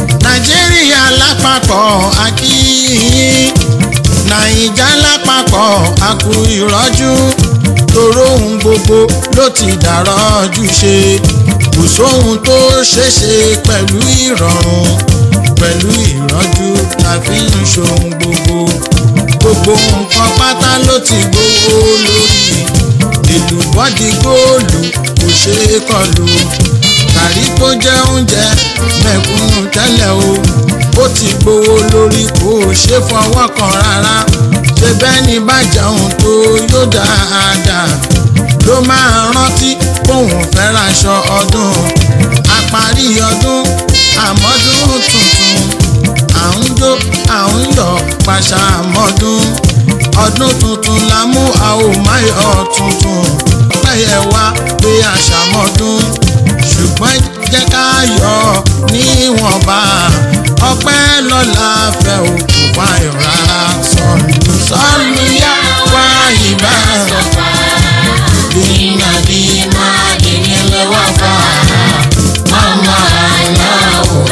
nàìjíríà lápapọ̀ akíyìn nàìjà lápapọ̀ àkú ìrọ́jú toró ohun gbogbo ló ti dàrọ́jú ṣe kò sóhun tó ṣeéṣe pẹ̀lú ìrọ̀rùn pẹ̀lú ìrọ́jú la fi ń ṣohun gbogbo gbogbo nǹkan pátá ló ti gbówó lórí ìlú bọ́dí góòlù kò ṣeé kọlù gàrí tó jẹ́ oúnjẹ mẹ̀kúnnù tẹ́lẹ̀ o ó ti gbówó lórí kò ṣe fọwọ́ kan rárá ṣe bẹ́ẹ̀ ni bá jẹun tó yóò dáadáa ló máa rántí bóun fẹ́ raṣọ ọdún àparí ọdún àmọ́dún tuntun à ń jó à ń yọ̀ pàṣà àmọ́dún ọdún tuntun la mú a ò má yọ tuntun pẹ́yẹ wá pé àṣàmọ́dún ṣùgbọ́n jẹ́ ká yọ̀ níwọ̀nba ọpẹ́ lọ́la fẹ́ òkú payọ̀ rárá sọ̀lù sọ̀lù yá wá ìbá dínà bí má dínà lọ́wọ́ fà mama aláwọ̀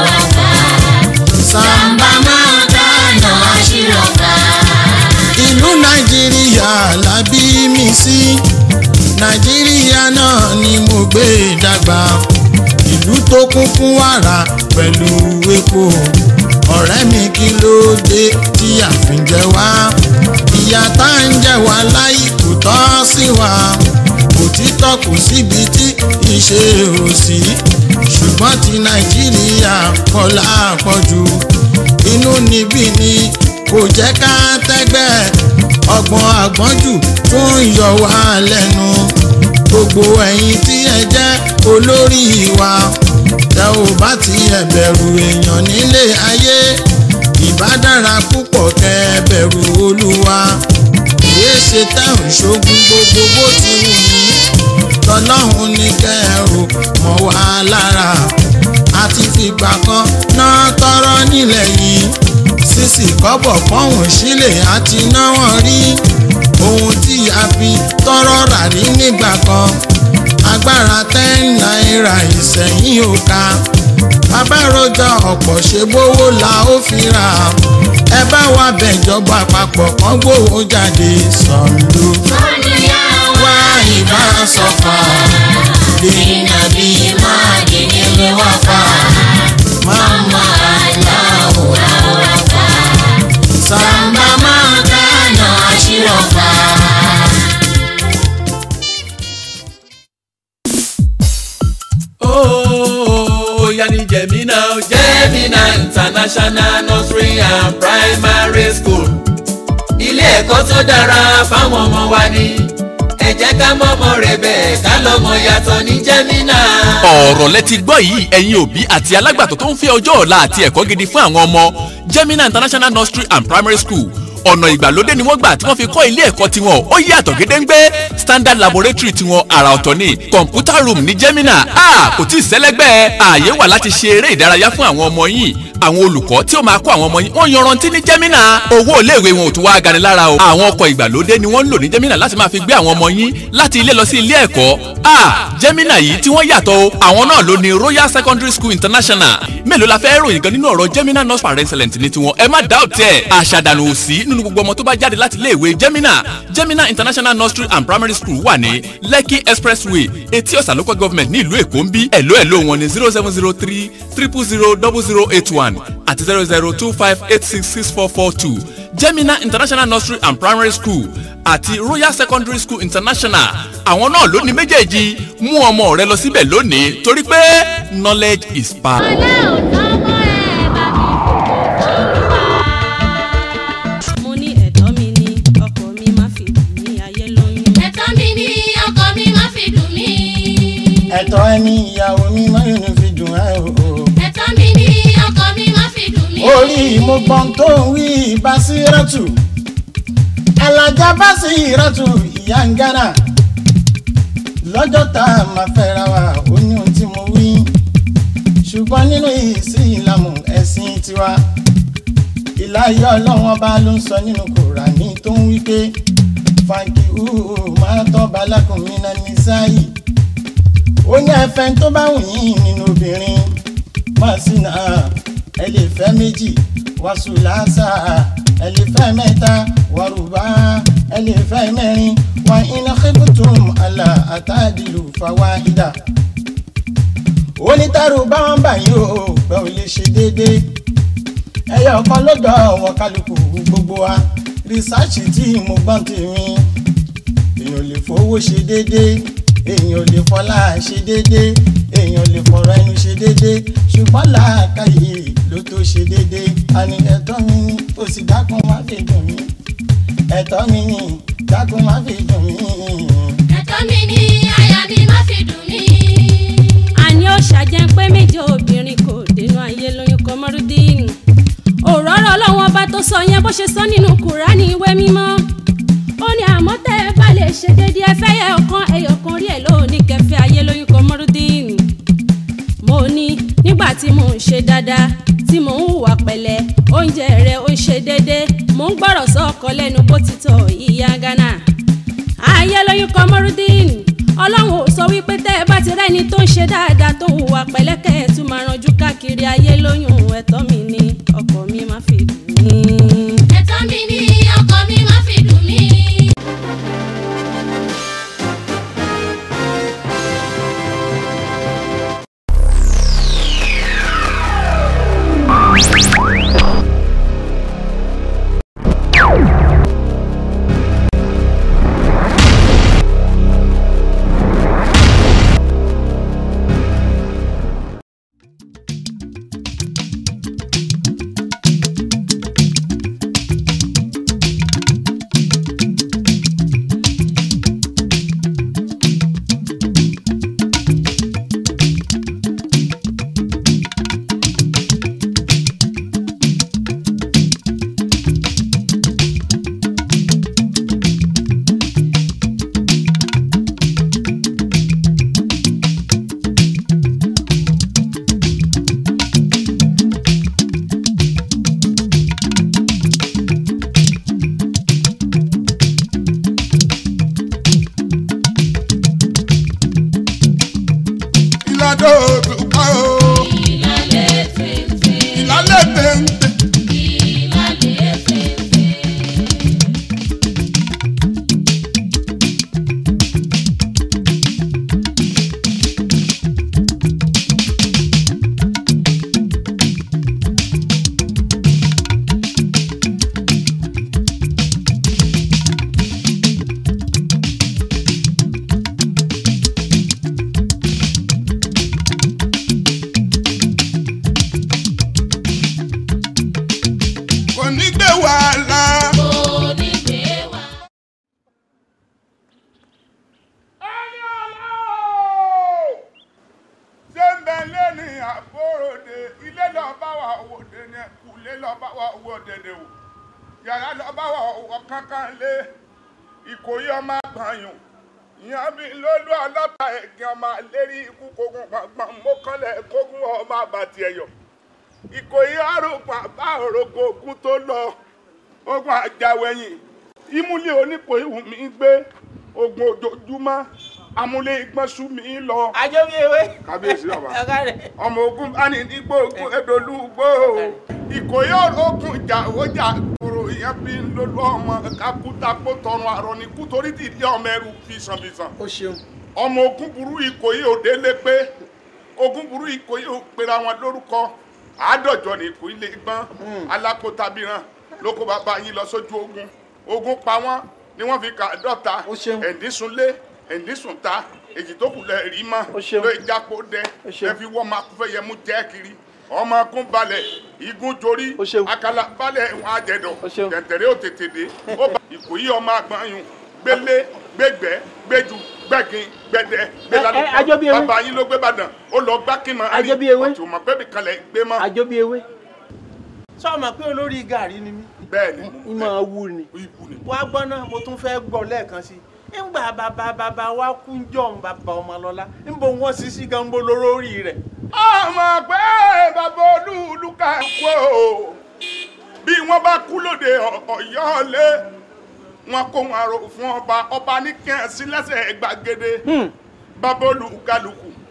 sàmbà máa dáná àṣírọ̀fà. ìlú nàìjíríà la bí mi sí nàìjíríà náà ni mo gbé dàgbà ìlú tó kún fún wàrà pẹ̀lú epo ọ̀rẹ́ mi kí ló dé tí àfin jẹ wá ìyà tá ń jẹ wá láì kò tọ́ sí wa òtítọ́ kò síbi tí ìṣe ò sí ṣùgbọ́n ti nàìjíríà pọ̀ lápọ̀jù inú níbí ni kò jẹ́ ká tẹ́gbẹ́ ọgbọ́n àgbọ́njù tún yọ wá lẹ́nu gbogbo ẹ̀yin tí ẹ jẹ́ olórí wa tẹ ò bá ti ẹ bẹ̀rù èèyàn nílé ayé ìbá dára púpọ̀ kẹ ẹ bẹ̀rù olúwa èyí ṣe tẹ̀hún ṣogun gbogbo bó ti wù yín tọlọ́hún ní kẹrù mọ́ wá lára àti fìgbà kan náà tọrọ nílẹ̀ yìí sísì kọ́bọ̀ pọ́hùn sílẹ̀ àti náwó rí ohun tí a fi tọrọ rà rí nígbà kan agbára ten náírà ìsẹ̀yìn ò ká abáròjà ọ̀pọ̀ ṣe gbówó la ó fi rà ẹ bá wa bẹ̀jọba àpapọ̀ kan gbówó jáde sọ̀lù wá ìbá sọ̀fà dènà bí má dènà lè wá fà máma aláwọ̀ àwòrán sàmbà máa dáná àṣírọ̀fà. Oh, yanni Jemina, Jemina International Nursery and Primary School. Ilé ẹ̀kọ́ tó dára fáwọn ọmọ wa ni. Ẹ jẹ́ ká mọ́mọ́ rẹ̀ bẹ́ẹ̀ ká lọ́mọ yàtọ̀ ní Jemina. ọ̀rọ̀ lẹ ti gbọ́ yìí ẹ̀yin òbí àti alágbàtọ́ tó ń fẹ́ ọjọ́ ọ̀la àti ẹ̀kọ́ gidi fún àwọn ọmọ Gemina International Nursery and Primary School ọ̀nà ìgbàlódé ni wọ́n gbà tí wọ́n fi kọ́ ilé ẹ̀kọ́ tiwọn ó yàtọ̀ gédéǹgbé standard laboratory tiwọn àrà ọ̀tọ̀ ni computer room ní Gemina a kò tí ì sẹ́lẹ́gbẹ́ ààyè wà láti ṣe eré ìdárayá fún àwọn ọmọ yìí àwọn olùkọ́ tí ó máa kọ́ àwọn ọmọ yìí wọ́n yanrantí ní Gemina owó iléèwé wọn ò tún wá gani lára o àwọn ọkọ̀ ìgbàlódé ni wọ́n ń lò ní Gemina láti máa fi gbé àwọn ọmọ yín láti ilé lọ sí ilé ẹ̀kọ́ a Gemina yìí tí wọ́n yàtọ̀ o àwọn náà ló ní Royal Secondary School International mélòó la fẹ́ ròyìn gan nínú ọ̀rọ̀ Gemina nurse par excellence ní tiwọn ẹ má doubt ẹ̀ àṣàdànù òsì nínú gbogbo ọmọ tó bá jáde láti iléèwé Gemina Gemina International Nursery and Primary School wà ní Lekki Expressway etí ọ̀sà local government ní ìlú Èkó ń bí ẹ̀ló ẹ̀ló wọn ní zero seven zero three triple zero double zero eight one àti zero zero two five eight six six four four two Gemina International Nursery and Primary School àti Royal Secondary School International àwọn náà ló ní méjèèjì mú ọmọ rẹ lọ síbẹ̀ lónìí torí pé knowledge is power. mo ní ẹ̀tọ́ mi ní ọkọ mi má fi dùn mí ayé lóyún. ẹ̀tọ́ mi ní ọkọ mi má fi dùn mí. ẹ̀tọ́ ẹni ìyàwó mi máa ń fi dùn ẹ́ o. ẹ̀tọ́ mi ní ọkọ mi má fi dùn mí. orí mo gbọ́n tó ń wí Basírátù alájà Basírátù ìyá ń gánà lọ́jọ́ tá a máa fẹ́ra wa ó ní ohun tí mo wí ṣùgbọ́n nínú ìsìlámù ẹ̀sìn tiwa ìláyé ọlọ́run ọba ló ń sọ nínú Kùránì tó ń wí pé fàǹkì hùhù máa tọ́ balákùnrin náà ní sáyì ó ní ẹfẹ́ tó bá wù yín nínú obìnrin masina ẹ lè fẹ́ méjì wasulasa ẹ lè fẹ́ mẹ́ta waruba ẹ lè fẹ́ mẹ́rin wa iná kíkùtùm àlà àtàdìlù fàwáìdà onítàrú bá wọn bá yín o pé ò lè ṣe déédéé ẹyọ ọkọ lọ́dọ̀ àwọn kálukú gbogbo wa rìsáàcì tí mo gbọ́n tèmi èèyàn lè fowó ṣe déédéé èèyàn lè fọlá ṣe déédéé èèyàn lè fọ̀rọ̀ ẹnu ṣe déédéé ṣùgbọ́n làákàyè ló tó ṣe déédéé àní ẹ̀tọ́ mi ni ó sì dákun má fi dùn mí ẹ̀tọ́ mi ni dákun má fi dùn mí. ẹ̀tọ́ mi ni àyà mi má fi dùn mí. àní ó ṣàjẹ́ pé méje obìnrin kò dénú ayé lóyún kọmọrúdínù òróró ọlọ́wọ́n ọba tó sọ yẹn bó ṣe sọ nínú kùránì ìwé mímọ́ ó ní àmọ́ tẹ́ ẹ bá lè ṣe déédéé ẹ fẹ́ yẹ ọ̀kan ẹyọ̀kan rí ẹ̀ lónìí kẹfẹ́ ayé lóyún kọmọrúdínù mo ní nígbà tí mò ń ṣe dáadáa tí mò ń hùwà pẹ̀lẹ́ oúnjẹ rẹ̀ ó ń ṣe déédéé mò ń gbọ́rọ̀ sọ́ọ̀kọ lẹ́nu bó ti tọ̀ ìyá ghana ayé lóyún kọmọrúdínù ọlọ́run ò sọ wípé tẹ́ ẹ bá ti rẹ́ni tó ń ṣe dáadáa tó ń hùwà pẹ̀lẹ́kẹ́ ẹ̀ tún máa ranjú káàkiri ayé lóyún ẹ̀tọ́ mi ni ọkọ mi má fi dùn mí. ẹ̀tọ́ mi ni ọkọ mi má fi dùn mí. ìlàdó òdùpá o ìlàlẹ̀ fèfè ìlàlẹ̀ bẹ́ńbẹ́. ìlàlẹ̀ fèfè. kò ní gbé wàhálà. kò ní gbé wá. ẹni ọlọ́ọ̀ ṣé ń bẹ lẹ́ni àbóròde ilé lọ bá wà wò dẹni kùlé lọ bá wà wò dẹ̀dẹ̀ wò yàrá lọ bá wà wò kankan lé ìkòyí ọmọ àgbàyàn ìyá mi lólu ọlọ́ta ẹ̀gìn ọmọ lérí ikú kogun gbọ̀ngbọ̀n mọ́kànlẹ̀ kógun ọmọ àbàtì ẹ̀yọ̀ ìkòyí àròpọ̀ bá òrògbò ogun tó lọ ogun àjàwẹ̀yìn ìmúlẹ̀ oníkòyí wù mí gbé ogun ojoojúmọ́ amúlé igbọ́nsú mi lọ. àjọbí ewé. kábíyèsí bàbá ọ̀gá rẹ̀. ọmọ ogun bá ní nígbò ogun edolúgbò ìkòyí ogun ìjà òjà kúrò ìyẹn bí ń lólú ọmọ kakútakó tọrun àrọ ní kú torí tìdí ọmọ ẹrù fìsànfìsàn ó ṣeun. ọmọ ogun burú ìkòyí òde lé pé ogun burú ìkòyí ò pera wọn lórúkọ àádọ́jọ ní ìkòyí lè gbọ́n alákòótabiran ló kó bàbá yín lọ sójú ogun ogun pa wọ́n ni wọ́n fi kà dọ́ta Ó ṣeun. ẹ̀ndísúnlé ẹ̀ndísúnta èjì tó kù lẹ̀ rí mọ́ Ó ṣeun. ló jápó dẹ Ó ṣeun. ẹ fi wọ́n máa fẹ́ yẹ mú jẹ́ kiri ọmọ akún balẹ̀ igun jorí Ó ṣeun. akala balẹ̀ wọn àjẹdọ̀ Ó ṣeun. tẹ̀tẹ̀rẹ́ ò tètè dé ó bá ìkòyí ọmọ àgbọ̀nyún gbélé gbégbẹ́ gbéjú gbẹ́gin gbẹ́dẹ́ Ẹ, ẹ, gbẹ́lálùkọ Àjọbí ewé. bàbá yín ló gbé bàdàn ó lọ gbá kí n máa rí Àjọbí ewé. ọtí ò mọ̀ pé bìkan lẹ̀ gbé mọ́ àjọbí ewé. sọ ma pé olórí gàrí ni mí. bẹ́ẹ̀ ni ìmọ̀ wù ni. ikú ni. wá gbọ́ náà mo tún fẹ́ gbọ́ lẹ́ẹ̀kan sí i ńgbà bàbá bàbá wa kú jọ̀hún bàbá ọmọlọ́lá ńbọ wọn sì sí gambo lórí rẹ̀. ọmọ pé bàbá olúluka kú o bí wọ́n bá kú lóde Ọ̀yọ́ lé wọn kó wọn àrò fún ọba ọba ní kẹ́hìn sí lẹ́sẹ̀ gbàgede bàbá olúkálùkù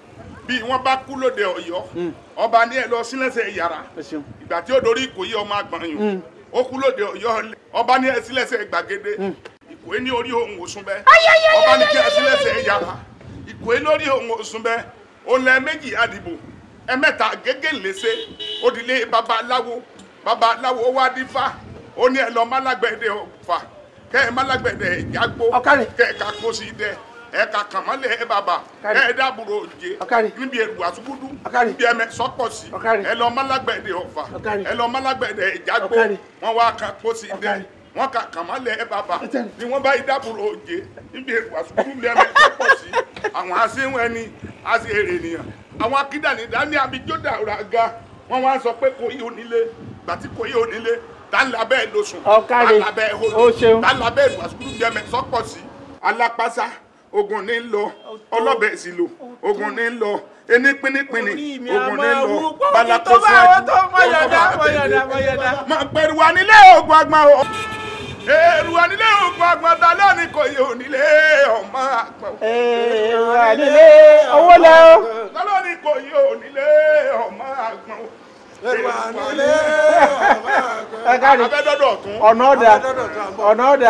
bí wọ́n bá kú lóde ọ̀yọ́ ọba ní ẹ lọ sílẹ̀sẹ̀ yàrá ẹ ṣeun. ìgbà tí ó dorí ìkòyí ọmọ àgbọ̀nyìn ó kú lóde ọ̀yọ́ ọba ní ẹ sílẹ̀sẹ̀ gbàgede ìkòyí ní orí ohun òsùn bẹ́ẹ̀ ọba ní kí ẹ sílẹ̀sẹ̀ yàrá ìkòyí lórí ohun òsùn bẹ́ẹ̀ olè méjì àdìbò ẹ̀mẹ́ta gégé léṣe òdìlé babaláwo babaláwo ó wá dífá ó ní ẹ lọ málágbẹ̀dẹ ọ̀fà kẹ́ ẹ málágbẹ̀dẹ ìjágbó Ọ̀kàrẹ̀. kẹ́ ẹ ká kó sí dẹ ẹ ká kàmọ́lẹ̀ ẹ bàbà Ọ̀kàrẹ̀. kẹ́ ẹ dábùrò òjé Ọ̀kàrẹ̀. níbi èrò àtúgbùdù Ọ̀kàrẹ̀. níbi ẹmẹ sọ́pọ̀ sí Ọ̀kàrẹ̀. ẹ lọ málágbẹ̀dẹ ọ̀fà Ọ̀kàrẹ̀. ẹ lọ málágbẹ̀dẹ ìjágbó Ọ̀kàrẹ̀. wọn wá ká kó sí dẹ Ọ̀kàrẹ̀. wọn ká kàmọ́lẹ̀ ẹ bàbà Ọ̀kàrẹ̀. ni wọn bá yí dábùrò òjé níbi èrò àtúgbùdù níbi ẹmẹ sọ́pọ̀ sí àwọn aṣẹ́wọ̀n ẹni aṣẹ èrè nìyàn àwọn akídàní dání abijódà raga wọn wá sọ pé kò yí onílé gbàtí kò yí onílé tálàbẹ́ ẹ̀ lóṣùn Ọ̀kàrẹ̀. tálàbẹ́ ẹ̀ O ṣeun. tálàbẹ́ ẹ̀ lọ́sùkúrú jẹ́mẹ̀ sọ́pọ̀ sí alápásá ogun ní lọ ọlọ́bẹ̀ sí lò ogun ní lọ ení pínípíní Orí mi a ogun ní máa lọ wú pọ́n kí balakoso tó bá àwọn tó ẹ̀dùn, mọ̀yọ̀dá, ọlọ́ba mọ̀yọ̀dá, àtẹ̀lé. mọ̀yọ̀dá. máa pẹ̀rù wà nílé ogun agbọn o èrù wà nílé ogun agbọn ta lónìí kò yẹ onílé ọmọ àgbọn Ee, wà nílé owó lẹ o. ta lónìí kò yẹ onílé ọmọ àgbọn o. èrù wà nílé Ẹ káre. abẹ́dọ́dọ̀ ọ̀tún ọ̀nà ọ̀dà ọ̀nà ọ̀dà.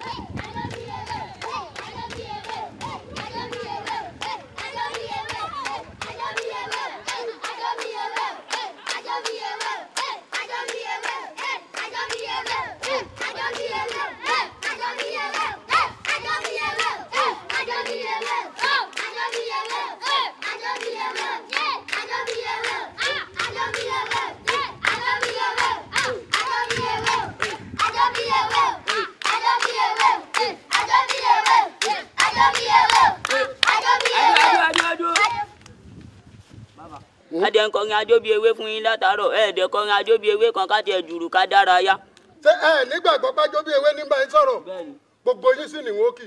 adé ń kọrin adó bíi ewé fún yín látàárọ̀ ẹ̀ẹ́dẹ̀ kọrin adó bíi ewé kan ká tiẹ̀ jùrù ká dárayá. ṣé ẹ nígbàgbọ́ pájọ bí ewé nígbà yín sọ̀rọ̀ gbogbo yín sì ní wọ́n kì.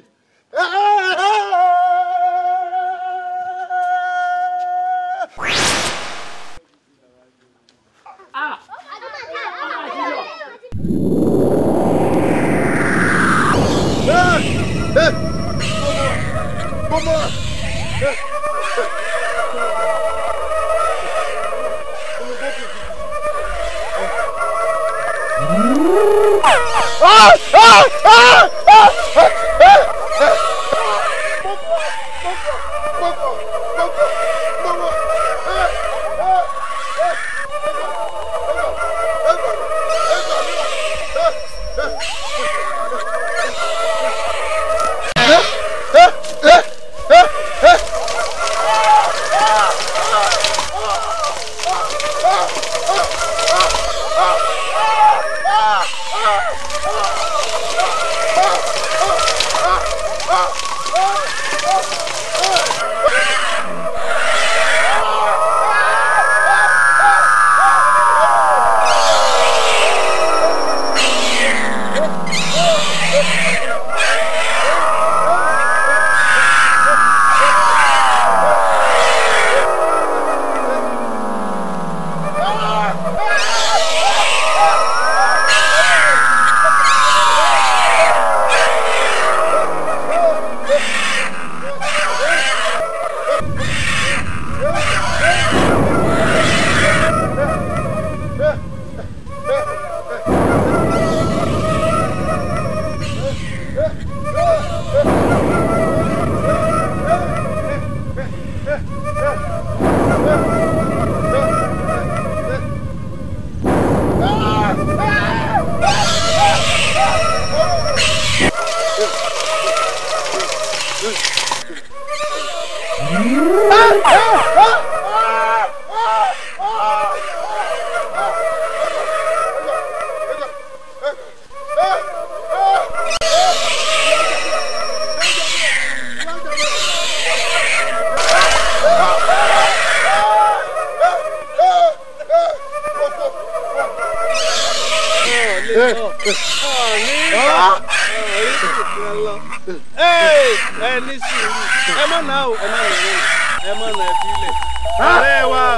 ẹ ní sùúrù ẹ má nà ó ẹ má nà ó ẹ má nà ẹ filẹ̀. ọ̀rẹ́ wa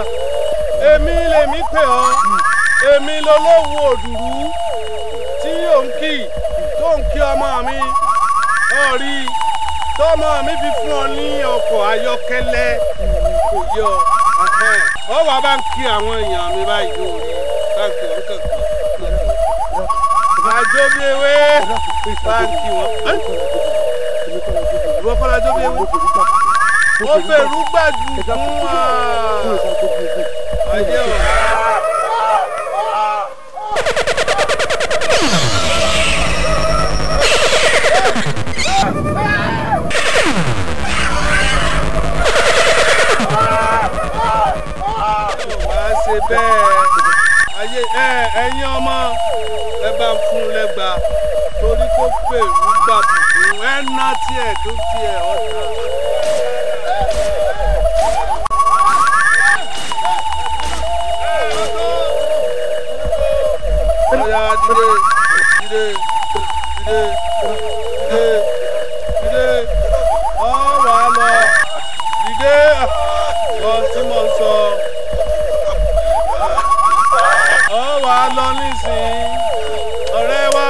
èmi lèmi pè ọ́ èmi lolówó òdùrú tí yóò ń kì tó ń kí ọmọ mi ọ̀rí tọmọ mi fi fún ọ ní ọkọ̀ ayọ́kẹ́lẹ́ kò yé ọ ẹhẹ́n. ọ wà bá ń kí àwọn èèyàn mi báyìí lórí bá ń kí wọn kankan. àjọ bí ewé bá ń kí wọn. ẹ́? ìwọ kọ́ la jọ bí ewé. ó fèrú gbàdú fún wa. ayé o. wàá ṣe bẹ́ẹ̀ ayé ẹ ẹ̀yin ọmọ ẹ bá ń fún un lẹ́gba torí kó pèrú gbàbùkún ẹ ná tiẹ̀ tó tiẹ̀ ọ̀tá. ọ̀yà dìde dìde dìde dìde dìde ọ wà lọ dìde ọ tí mo ń sọ ọ wà lọ nísìnyí ọ̀rẹ́ wa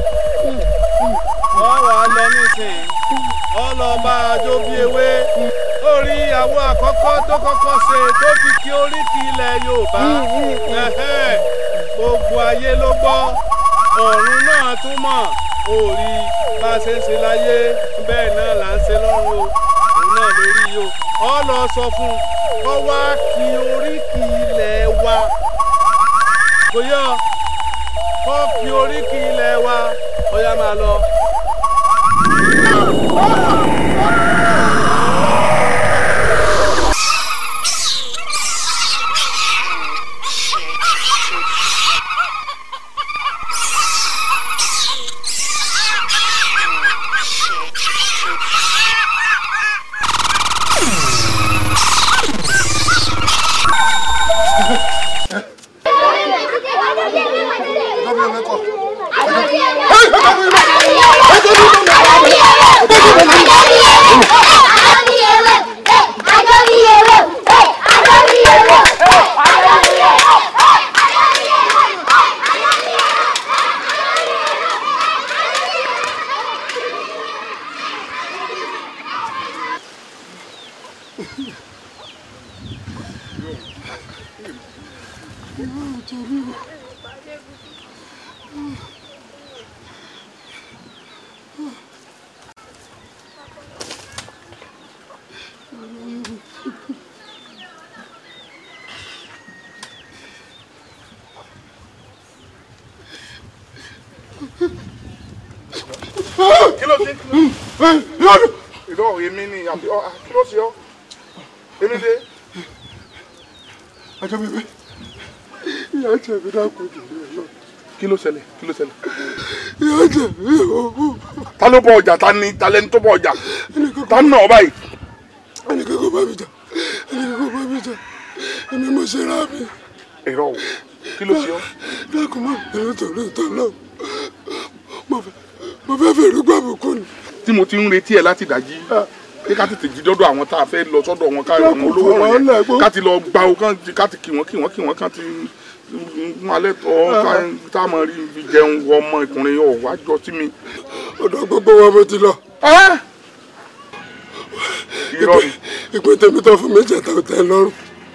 ọ wà lọ nísìnyí ọ lọ bá ajó bí ewé orí ìyàwó àkọ́kọ́ tó kọ́kọ́ ṣe tó fi kí oríkì ilẹ̀ Yorùbá ẹ̀hẹ́, gbogbo ayé ló gbọ́ ọ̀run náà tún mọ̀ orí bá a ṣe ń ṣe láyé bẹ́ẹ̀ náà là ń ṣe lọ́run o òun náà lórí yìí o ọ lọ sọ fún un kó wá kí oríkì ilẹ̀ wa kò yọ kó kí oríkì ilẹ̀ wa ó yá máa lọ. kí ló dé ìdọ́ èmi ni àbí ọ kí ló ṣe ọ́ èmi dé. ajọ́ bíbẹ́ ìyá jẹ̀ mí dákun jù mí lọ. kí ló ṣẹlẹ̀ kí ló ṣẹlẹ̀. ìyá jẹ̀ mí o. ta ló bọ ọjà ta ni ta lẹni tó bọ ọjà ta ń nà ọ báyìí. ẹnìkan kò bá mi jà ẹnìkan kò bá mi jà èmi mo ṣe ra mi. ẹ̀rọ o kí ló ṣe ọ́. dákun mọ́ ìlú torí ìtọ́ náà mo fẹ́ mo fẹ́ fèrè gbàbùkún ni. tí mo ti ń retí ẹ láti dájí pé ká tètè jí dọ́dọ̀ àwọn tá a fẹ́ lọ sọ́dọ̀ wọn ká àwọn olówó wọn yẹn ká ti lọ gba o kán ká ti kí wọn kí wọn kí wọn kán ti mú alẹ́ tọ́ ká tá a mọ̀ rí ibi jẹun wọ ọmọ ìkùnrin ọ̀ wá jọ sí mi. ọ̀dọ̀ gbogbo wa mo ti lọ. irọ́ ni. ìpín tèmi tó fún mi jẹ̀ta ò tẹ́ lọ́rùn.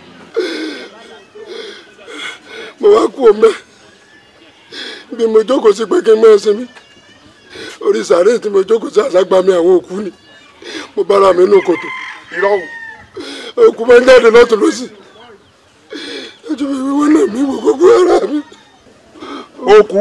mo wá kú omi bí mo jókòó sí pé kí n máa sinmi orí sàárè tí mo jókòó sí àságbá mi àwọn òkú ni mo bára mi nù kòtò. irọ́ o. òkú máa ń jáde lọ́tún lọ́sì ojú mi wíwọ́n náà mi wò gbogbo ara mi. òkú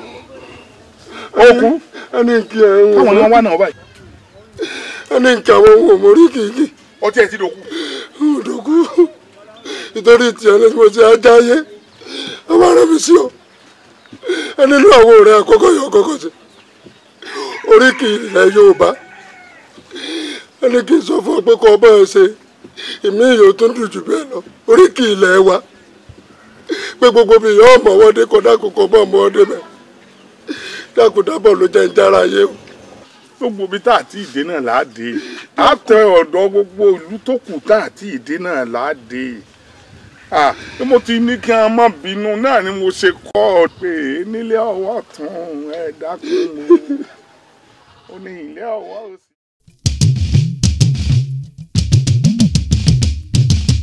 òkú ẹni kí ẹ ń wò. káwọn ni wọn wá náà báyìí. ẹni kí àwọn ohun òmórí kìkì. ọtí ẹ ti dòkú. dòkú nítorí tiẹ̀ ní mo ti ajá yé ọmọ rẹ mi sí ọ ẹni inú àwọn ọ̀rẹ́ àkọ́kọ́ yọ kọ́kọ́ sí oríkì ilẹ̀ Yorùbá ẹni kì í sọ fún ọ pé kọ́ ọba ẹ ṣe ìmí ìyó tó ń dùn jù bẹ́ẹ̀ lọ oríkì ilẹ̀ wa pé gbogbo mi yọ ọmọ ọwọ́dé kọ dákòókò bọ́ ọmọ ọdẹ bẹ́ẹ̀ dákòdábọ̀ ló jẹ́ ń jára yé o. gbogbo ibi tá àti ìdè náà là á dé á tẹ ọ̀dọ̀ gbogbo ìlú tó kù tá àti ìdè náà là á dé ah bí mo ti ní kí wọn má bínú náà ni mo ṣe kọ́ ọ pé nílé ọwọ́ tún ẹ dákun ó ní ilé ọwọ́ òsì.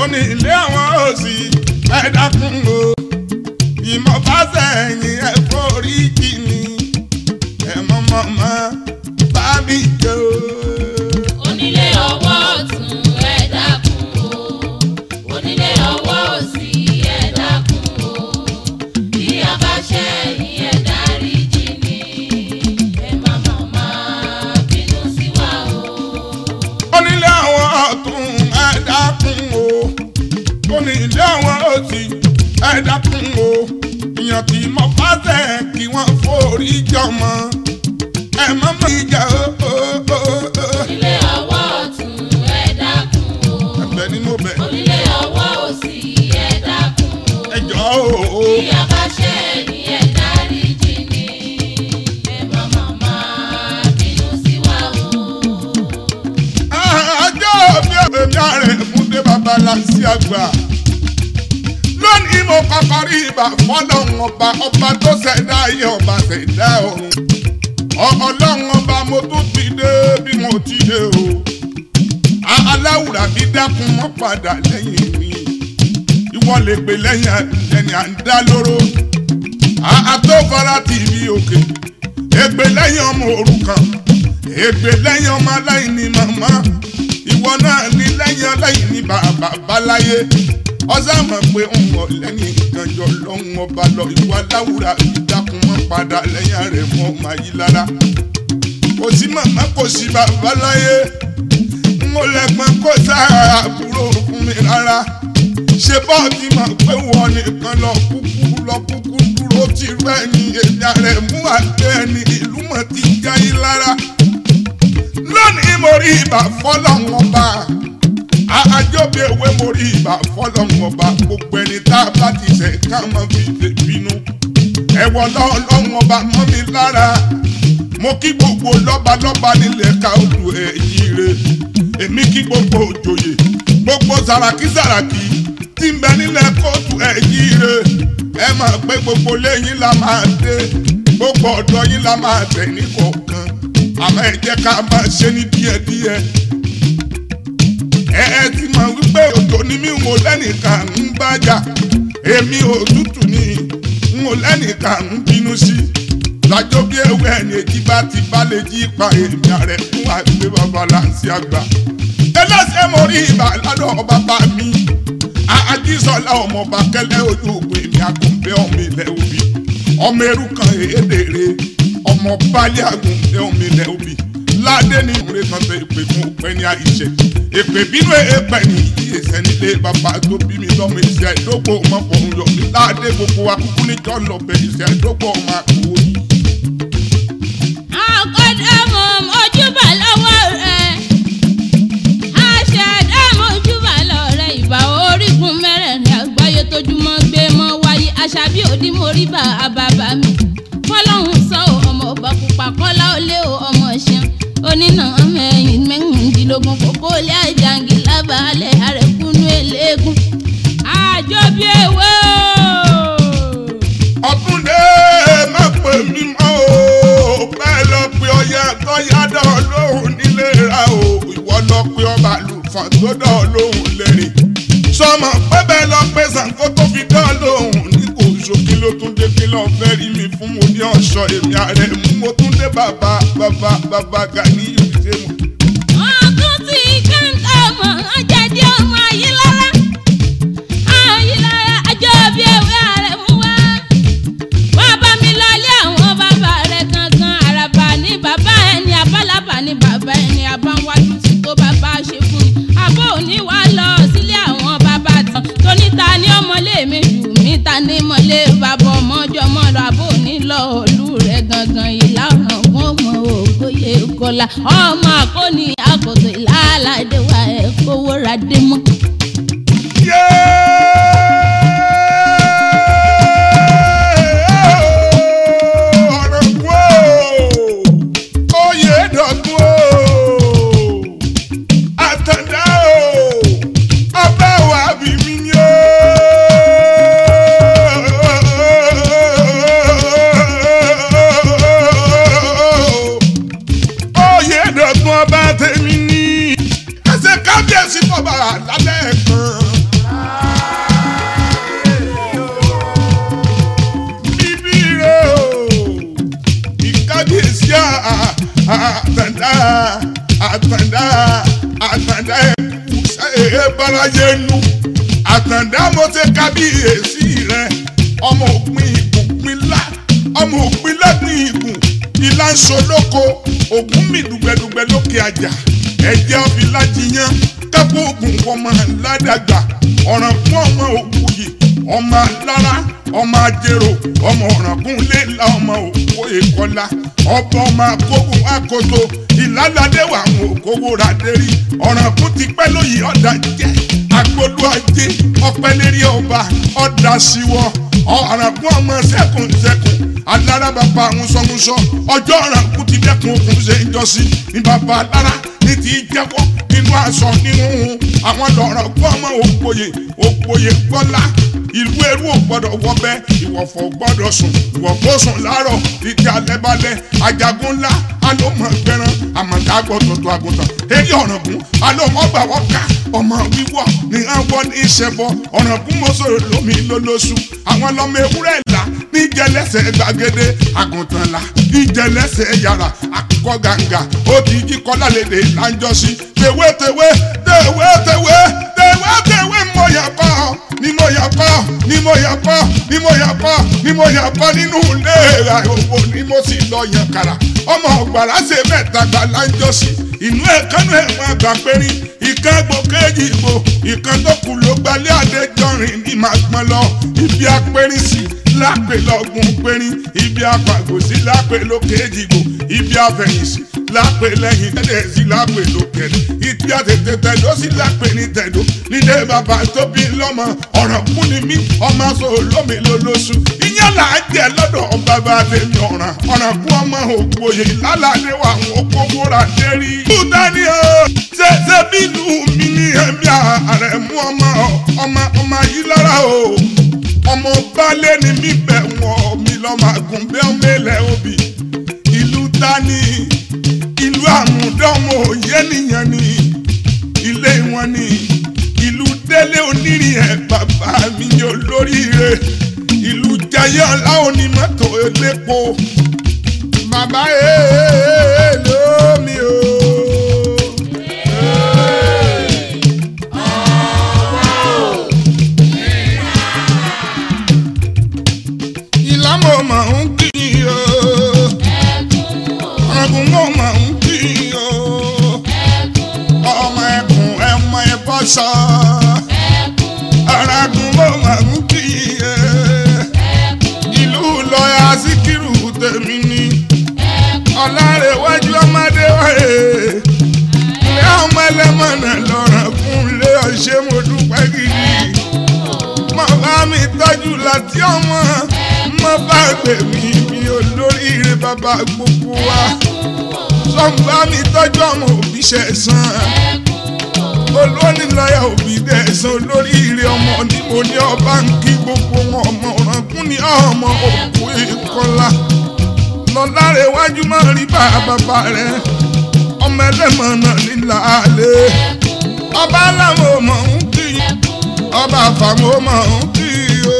ó ní ilé àwọn òsì ẹ dákun o ìmọ̀ bá sẹ́yìn ẹ forí jì mí ẹ mọ̀mọ́mọ́ bá mi jẹ́ o. onílé ọwọ́ ọ̀tún ẹ dákun o onílé ọwọ́ òsì ẹ dákun o bí a bá ṣe ẹ̀yìn ẹ dáríjì ni ẹ má má má bínú sí wa o. onílé àwọn ọ̀tún ẹ dákun o onílé àwọn òsì ẹ dákun o ìyàn tí mo bá tẹ̀ kí wọ́n forí jọmọ ẹ má má ìjà o. o, o, o. onílé ọwọ́ ọ̀tún ẹ dákun o ẹ̀bẹ̀ ni mo bẹ̀ onílé ọwọ́ òsì ẹ dákun o. ẹ jọ o. bí a bá ṣe ẹ̀yìn ẹ dáríjì ni ẹ má má má bínú sí wa o. ọjọ́ bí èmi ààrẹ múdé babalá sí àgbà lónìí mo kọ́kọ́ rí ibà fọ́lọ́run ọba ọba tó ṣẹ̀dá ayé ọba ṣẹ̀dá ọ̀run ọlọ́run ọba mo tún ti dé bí mo ti dé o aláwùrà bí dákun mọ́ padà lẹ́yìn mi ìwọ lè pè lẹ́yìn ẹni à ń dá lóró àtọ́fara tìbí òkè ègbè lẹ́yìn ọmọ òrukàn ègbè lẹ́yìn ọmọ aláìní màmá ìwọ náà ní lẹ́yìn aláìní bàbá báláyé ọ̀sán mọ̀ pé ń wọ̀ lẹ́yìn ìkànjọ lọ́hùn ọba lọ ìwà láwùrà ìdákun mọ́ padà lẹ́yìn rẹ̀ mọ́ máa yí lára kò sí màmá kò sí bàbá láyé n ò lẹ́gbọ́n kó sára àbúrò fún mi rárá ṣe bọ́ọ̀dì mọ̀ pé wọ́n nìkan lọ kúkú lọ kúkú dúró tí rẹ̀ ní èmi rẹ̀ mú àgbẹ̀ ẹni ìlú mọ̀ ti jáyé lára lónìí mo rí ibà fọlọ́hún ọba àjọbí ewé mo rí ibà fọlọ́hún ọba gbogbo ẹni tá a bá ti ṣe ká mọ́ fi lè bínú ẹ̀wọ̀ lọ́hún ọba mọ́ mi lára mo kí gbogbo lọ́balọ́ba nílẹ̀ ká odò ẹ̀yìn rẹ̀ èmi kí gbogbo òjòyè gbogbo sàràkí sàràkí tí ń bẹ nílẹ̀ kóòtù ẹ̀yìn rẹ̀ ẹ máa pé gbogbo lẹ́yìn la máa dé gbogbo ọ̀dọ́ yín la máa tẹ̀ ní kọ̀ọ̀kan àmọ́ ẹ jẹ́ ká máa ṣe ní díẹ̀díẹ̀ ẹ ẹ ti mọ̀ wípé òjò ni mí ń wò lẹ́nìkan ń bájà èmi òtútù ni ń wò lẹ́nìkan ń bínú sí lájọ bí ewé ẹni èjì bá ti bá lè jí pa èmi ààrẹ fún àgbẹ̀ bàbá láǹsí àgbà ẹlẹ́sẹ̀ mo rí ibà lọ́dọ̀ bàbá mi àjíṣọlá ọmọọba kẹlẹ́ ojú ògùn èmi àgùnbẹ́ ọmọ ilẹ̀ òbí ọmọ eru kan èédèrè ọmọ balẹ̀ àgùnbẹ́ ọmọ ilẹ̀ òbí ládé ní ìwúre kan tẹ ìpè fún òpẹ́ ní àìṣe èpè bínú èèpẹ̀ ní ìyèsẹ̀ nílé bàbá tó bí mi lọ́mọ ìṣẹ́ ìdógbò ọmọ fọ̀hún yọ mí ládé gbogbo wa kúkú níjọ́ lọ́bẹ̀ ìṣẹ́ ìdógbò ọmọ àkówó yìí. àkọ́dàmọ̀ mojúbà lọ́wọ́ rẹ̀ àṣàdàmọ̀ ojúbà lọ́wọ́ rẹ̀ ìbà orígun mẹ́rẹ̀ẹ̀rin àgbáyé tójúmọ́ gbé mọ́ wáyé àṣàbí òdì mórí bá àbàbà mi fọlọ́hún sọ ọ́ ọmọ ọba pupa kọ́lá olé o ọmọ ṣeun onínà mẹ́yìn mẹ́rìndínlógún kókó lé àjàngì lábàálẹ̀ àrẹ̀kúnú eléégún àjọbí ewé o. ọ̀túndé má pè mí mọ́ o bẹ́ẹ̀ lọ pé ọyẹ tó yádọ̀ lóhùn nílé ra o ìwọ lọ pé ọba àlùfọ̀n tó dọ̀ lóhùn lẹ́rìn sọmọ pé bẹ́ẹ̀ lọ pé Ṣàngó tó fi dọ̀ lóhùn ní kò ṣókí ló tún dé kí lọ́ọ́ fẹ́ rí mi fún mo ní ọ̀ṣọ́ èmi ààrẹ mú mo tún dé bàbá bàbá bàbá Gani ìrìnsẹ̀ mu. ọdún tí kẹ́ńtà mọ̀ ọjàdí ọmọ ayélujára ayélujára àjọbí ewé ààrẹ mú wá. bàbá mi lọlé àwọn bàbá rẹ̀ gangan àràbà ní bàbá ẹni abálábà ní bàbá ẹni abáwájú tí tó bàbá ṣe fún ni. àbó òní wá lọ sílé àwọn bàbá tán tóní ta ní ọmọlé mi jù mí ta ní mọ̀lé bàbá ọmọjọ́ mọ́ lọ àbó òní lọ òlú rẹ̀ gangan ìlà ọ̀ràn fún ọmọ ògbóyè kọlá ọmọ àkóní àkótó ìlà aládé wa ẹ̀ kówó ra dé mọ́. Oyèdọ̀gbọ̀n ọba tèmi ní ẹsẹ̀ kábíyèsí fọba lábẹ́ kan àtàndá àtàndá àtàndá ẹkú ṣe báráyé nu àtàndá mo ṣe kábíyèsí rẹ ọmọ òpin ìbùpin lá ọmọ òpin lẹ́gbìn ìgùn ilá ń solóko ògún mi dùgbẹ̀dùgbẹ̀ lókè àjà ẹ̀jẹ̀ ọ̀fìlà jiyàn kápò ògùn ọmọ ládàgbà ọ̀ràn fún ọmọ òkú yìí ọmọ alára ọmọ ajérò ọmọ ọ̀rànkún léla ọmọ òkú ìkọlá ọba ọmọ akókò akoto ìlàládé wà àwọn òkòwò ràdérí ọ̀rànkún ti pẹ́ lóyè ọ̀dà jẹ́ agbolú ajé ọpẹ́ lérí ọba ọ̀dà síwọ́ ọ̀rànkún ọmọ sẹ́kùn sẹ́kùn alára bàbá àwọn sọmúsọ ọjọ́ ọ̀rànkún ti dẹ́kun òkun ṣe ń jọ́sí ní bàbá alára ní ti jẹ́wọ́ nínú aṣọ nínú àwọn lọ́rọ̀ gbọ́ ọmọ òpòye òpòye gbọ́lá ìlú ẹrú ò gbọ́dọ̀ wọbẹ̀ ìwọ̀fọ̀ gbọ́dọ̀ sùn ìwọ̀fọ̀ sùn láàárọ̀ títí alẹ́ balẹ̀ ajagun ńlá alómọ gbẹran àmọ̀tá gbọ́dọ̀ tó àgùntàn eré ọ̀ràngún alómọ gbà wọ́n ká ọmọ wíwọ́ ní àwọn ní ìṣẹ̀bọ ọ̀ràngún mọ́sọ̀rọ̀ lómi lólóṣù àwọn lọ́mọ ewúrẹ́ là níjẹlẹsẹ̀ gbàgede àgùntàn là níjẹlẹsẹ̀ yàrá àkùkọ gàǹgà ó ti jí kọ́lá lédè láńjọ́sí tèwé tèwé tèwé tèwé tèwé tèwé mo yà kọ́ ni mo yà kọ́ ni mo yà kọ́ ni mo yà kọ́ ni mo yà kọ́ nínú ilé ra owó ni mo sì lọ yàn kàrà ọmọ ọgbàrá ṣe mẹ́ta gbà láńjọ́sí inú ẹ̀ kánú ẹ̀ wọn àgbà pérí ìkan gbò kéjì ìbò ìkan tó kù ló gbalẹ̀ àdéjọrin ní màá gbọ́n lọ ibi apẹ́rín sí lápè lọ́gùn pérín ibi apàgòsí lápè lókèjì ìbò ibi afẹ̀yìnsì lápè lẹ́yìn tẹ́lẹ̀ sí lápè lókèrè ibi àtètè tẹ̀dó sí lápè ní tẹ̀dó nílé bàbá tó bí lọ́mọ ọ̀ràn kún ni mí ọmọ sọ olómi lólóṣù ìyẹn là á jẹ lọ́dọ̀ bàbá tèmi ọ̀ràn ọ̀ràn kún ọmọ ògbóye lálàdé wà wọn kókó rà dérí. kúta ni o ṣe ṣe bínú mi ní ẹ̀mí ààrẹ mú ọmọ ọmọ ọmọ yìí lára o ọmọ balẹ̀ ni mí bẹ̀ wọ́n mi lọ́mọ àgùnbẹ́ ọmọ ilẹ̀ òbí ìlú tani ìlú àmúdánwò òye nìyẹn ni ilé wọn ni ìlú délé onírìn ẹ̀ bàbá mi ní olóríire ìlú jayé ọlá onímọ́tò elépo bàbá èèyàn lómi o. ìlàmọ̀ máa ń kí o ọ̀gùn mọ̀ máa ń kí o ọmọ ẹkùn ẹmọ ẹbọ sọ ọ̀ràgùn mọ̀ máa ń kí e ìlú lọ́yà síkírù tèmi ni ọ̀làrẹ̀wájú ọmọdé wáyé ilé ọmọ ẹlẹ́mọ̀nà lọ́ràn fún ilé ọ̀ṣẹ́ mo dúpẹ́ gidi mo bá mi tọ́jú láti ọmọ mo bá gbè mí mi olóríire bàbá gbogbo wa sọ́ngbà mi tọ́jú ọmọ òbí ṣẹ̀sán olóní lọ́yà òbí dẹ̀sán olóríire ọmọ ni mo ní ọba ń kí gbogbo wọn ọmọ ọ̀rànkún ní ọmọ òkú ìkọlá lọ́láre wájú máa rí bá bàbá rẹ̀ ọmọ ẹlẹ́mọ̀nà nílà àlẹ́ ọba aláwọ̀ mọ̀ ń kí ọba àfàmọ́ mọ̀ ń kí o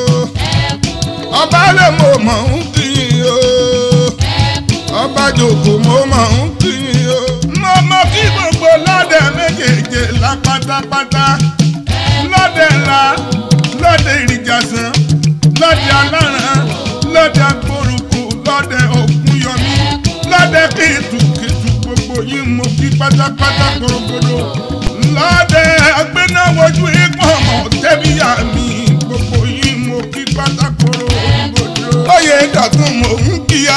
ọba lẹ́mọ̀ mọ̀ ń kí o ọba jòkó mo mọ̀ ń kí o mo mọ̀ kí gbogbo lọ́dẹ méjèèjì la pátápátá lọ́dẹ la lọ́dẹ ìrìjàsán lọ́dẹ aláràn lọ́dẹ agbórúkú lọ́dẹ ògúnyọmí lọ́dẹ kìtùkìtù gbogbo yín mo kí pátápátá korogodo lọ́dẹ agbénáwójú ìgbọ̀n mọ̀ tẹ́bíyà mi gbogbo yín mo kí pátákó korogodo. oyè dọ̀tún mò ń kíyà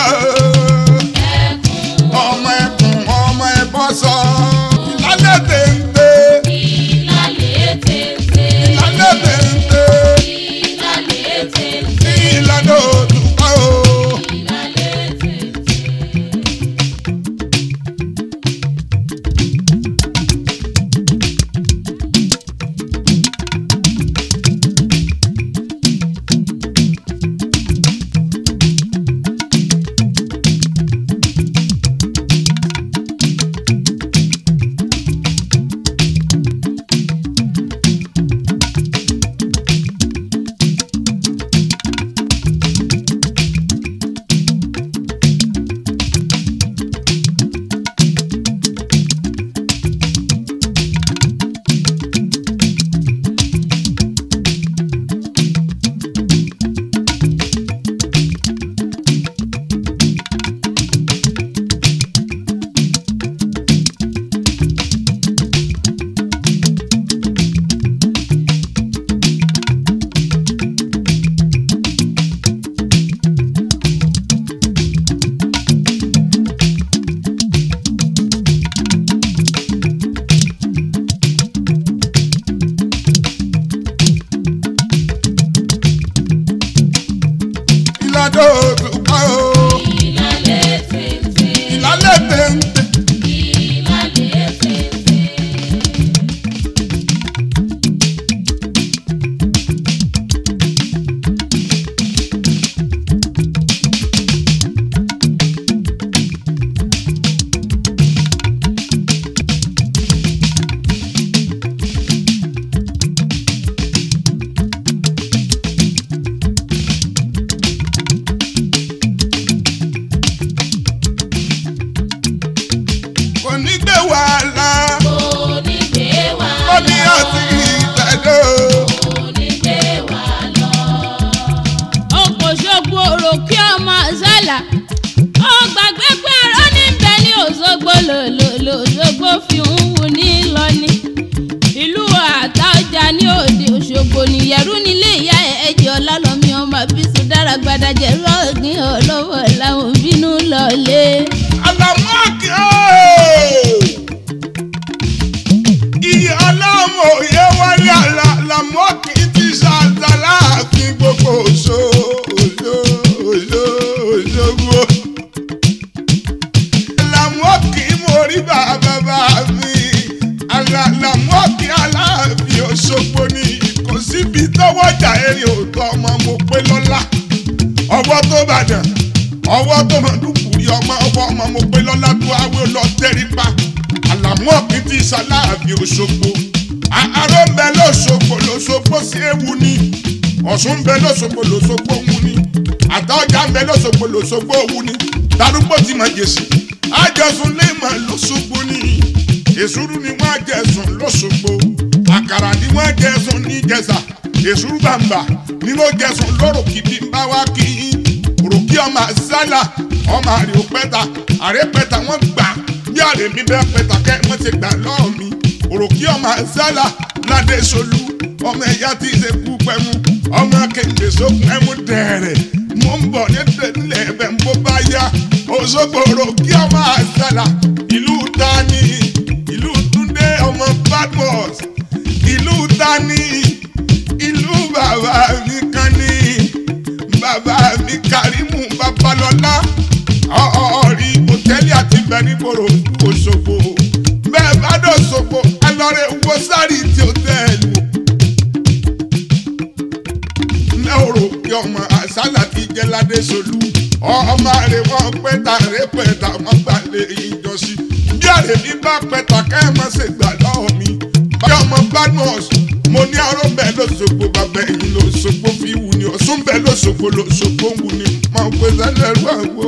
ọmọ ẹkùn ọmọ ẹbọ sọ ìlànà téńté ìlàlẹ̀ tètè ìlànà téńté ìlàlẹ̀ tètè ìlànà òdùkọ́ o. ìlàlẹ̀ tètè. ìgbàdo òtúkọ́ o ìlàlẹ̀ tètè ìlálẹ̀ téńté. ìlàlẹ̀ tètè. kò ní gbé wàhálà onígbé wa ó ní ọtí ìgbàdo. onígbé wa lọ. ọkọ̀ ṣogbo òrò kí ọmọ ṣẹlà ó gbàgbé pé ẹ̀rọ ní bẹ ní òṣogbo lòlòlò òṣogbo fi ń wù ní lọ́ní ìlú àtàọjà ní òde òṣogbo nìyẹ̀rú nílé ìyá ẹ̀jẹ̀ ọlálọ́mí ọmọ bísí dára gbadajẹ rọ́ọ̀gìn ọlọ́wọ́ làwọn bínú lọ́lé. àlàmọ́ọ̀kì iye ọlọ́mọ òye wálé àlàmọ́ọ̀kì ti ṣàtàláàfin gbogbo òṣò òṣò òṣò òṣogbo. àlàmọ́ọ̀kì mo rí bàbá bá mi àlàmọ́ọ̀kì aláàfin òṣogbo ni kò síbi tọ́wọ́jà erin òótọ́ ọmọ mo pé lọ́la ọwọ́ tó bàdàn ọwọ́ tó mọ̀ dúkùrí ọmọ ọwọ́ ọmọ mo pé lọ́lá tó awé lọ tẹ́rípa àlàmú ọ̀kìn tí sàláàbì òṣogbo àárọ̀ ń bẹ lọ́sọ̀gbò lọ́sọ̀gbò sí ewu ni ọ̀ṣun ń bẹ lọ́sọ̀gbò lọ́sọ̀gbò wù ni àtọ́jà ń bẹ lọ́sọ̀gbò lọ́sọ̀gbò wù ni darúgbó ti mọ̀ jèsì àjọsùn lè mọ̀ lọ́sọ̀gbò ni èsúrú ni wọ́n jẹ̀sùn lọ́sọ̀gbò àkàrà ni wọ́n jẹ̀sùn ní jẹ̀sà èsúrú bàǹbà ni wọ́n jẹ̀sùn lọ́rọ̀ kìdí ń bá wá kí yín òròkì ọmọ àzálà ọmọ àrè òpẹta àrè pẹta wọn gbà bí àrè mi bẹ pẹta kẹ wọn ti gbà lọ́ọ̀ mi òròkì ọmọ àzálà ládé solú ọmọ ẹ̀yà tí ì ṣe kú pẹ́mú ọmọ kéde sókun ẹ̀mú dẹ̀rẹ̀ mo ń bọ̀ ní tẹ̀lé ẹ̀bẹ̀ ń bó bá yá òṣogbo òròkì ọmọ àzálà ìlú tani ìlú túndé ọmọ badmus ìlú tani ìlú bàbá mi kan ní bàbá mi kàrímù babalọ́lá ọ̀ọ́rí hòtẹ́ẹ̀lì àti bẹ̀rìbòrò òṣogbo bẹ́ẹ̀ bá dọ̀ ṣogbo ẹ lọ́rẹ̀ wo sáré tí hòtẹ́ẹ̀lì wò. lẹ́wọ̀rọ̀ kí ọmọ àṣálà ti jẹ́ ládé solú ọmọ rẹ̀ wọ́n pẹ́ta rẹ̀ pẹ́ta wọ́n gbà lé ìjọsí bí àrè mi bá pẹ́ta kẹ́ ẹ̀ má ṣe gbà lọ́wọ́ mi bá ọmọ badmus mo ní aró bẹ́ẹ̀ lọ́sọ̀gbọ̀ bàbá ẹ̀yìn lọ́sọ̀gbọ̀ fi wù ní ọ̀sùn bẹ́ẹ̀ lọ́sọ̀gbọ̀ lọ́sọ̀gbọ̀ wù ní máa pè sálẹ̀ rú àgbo.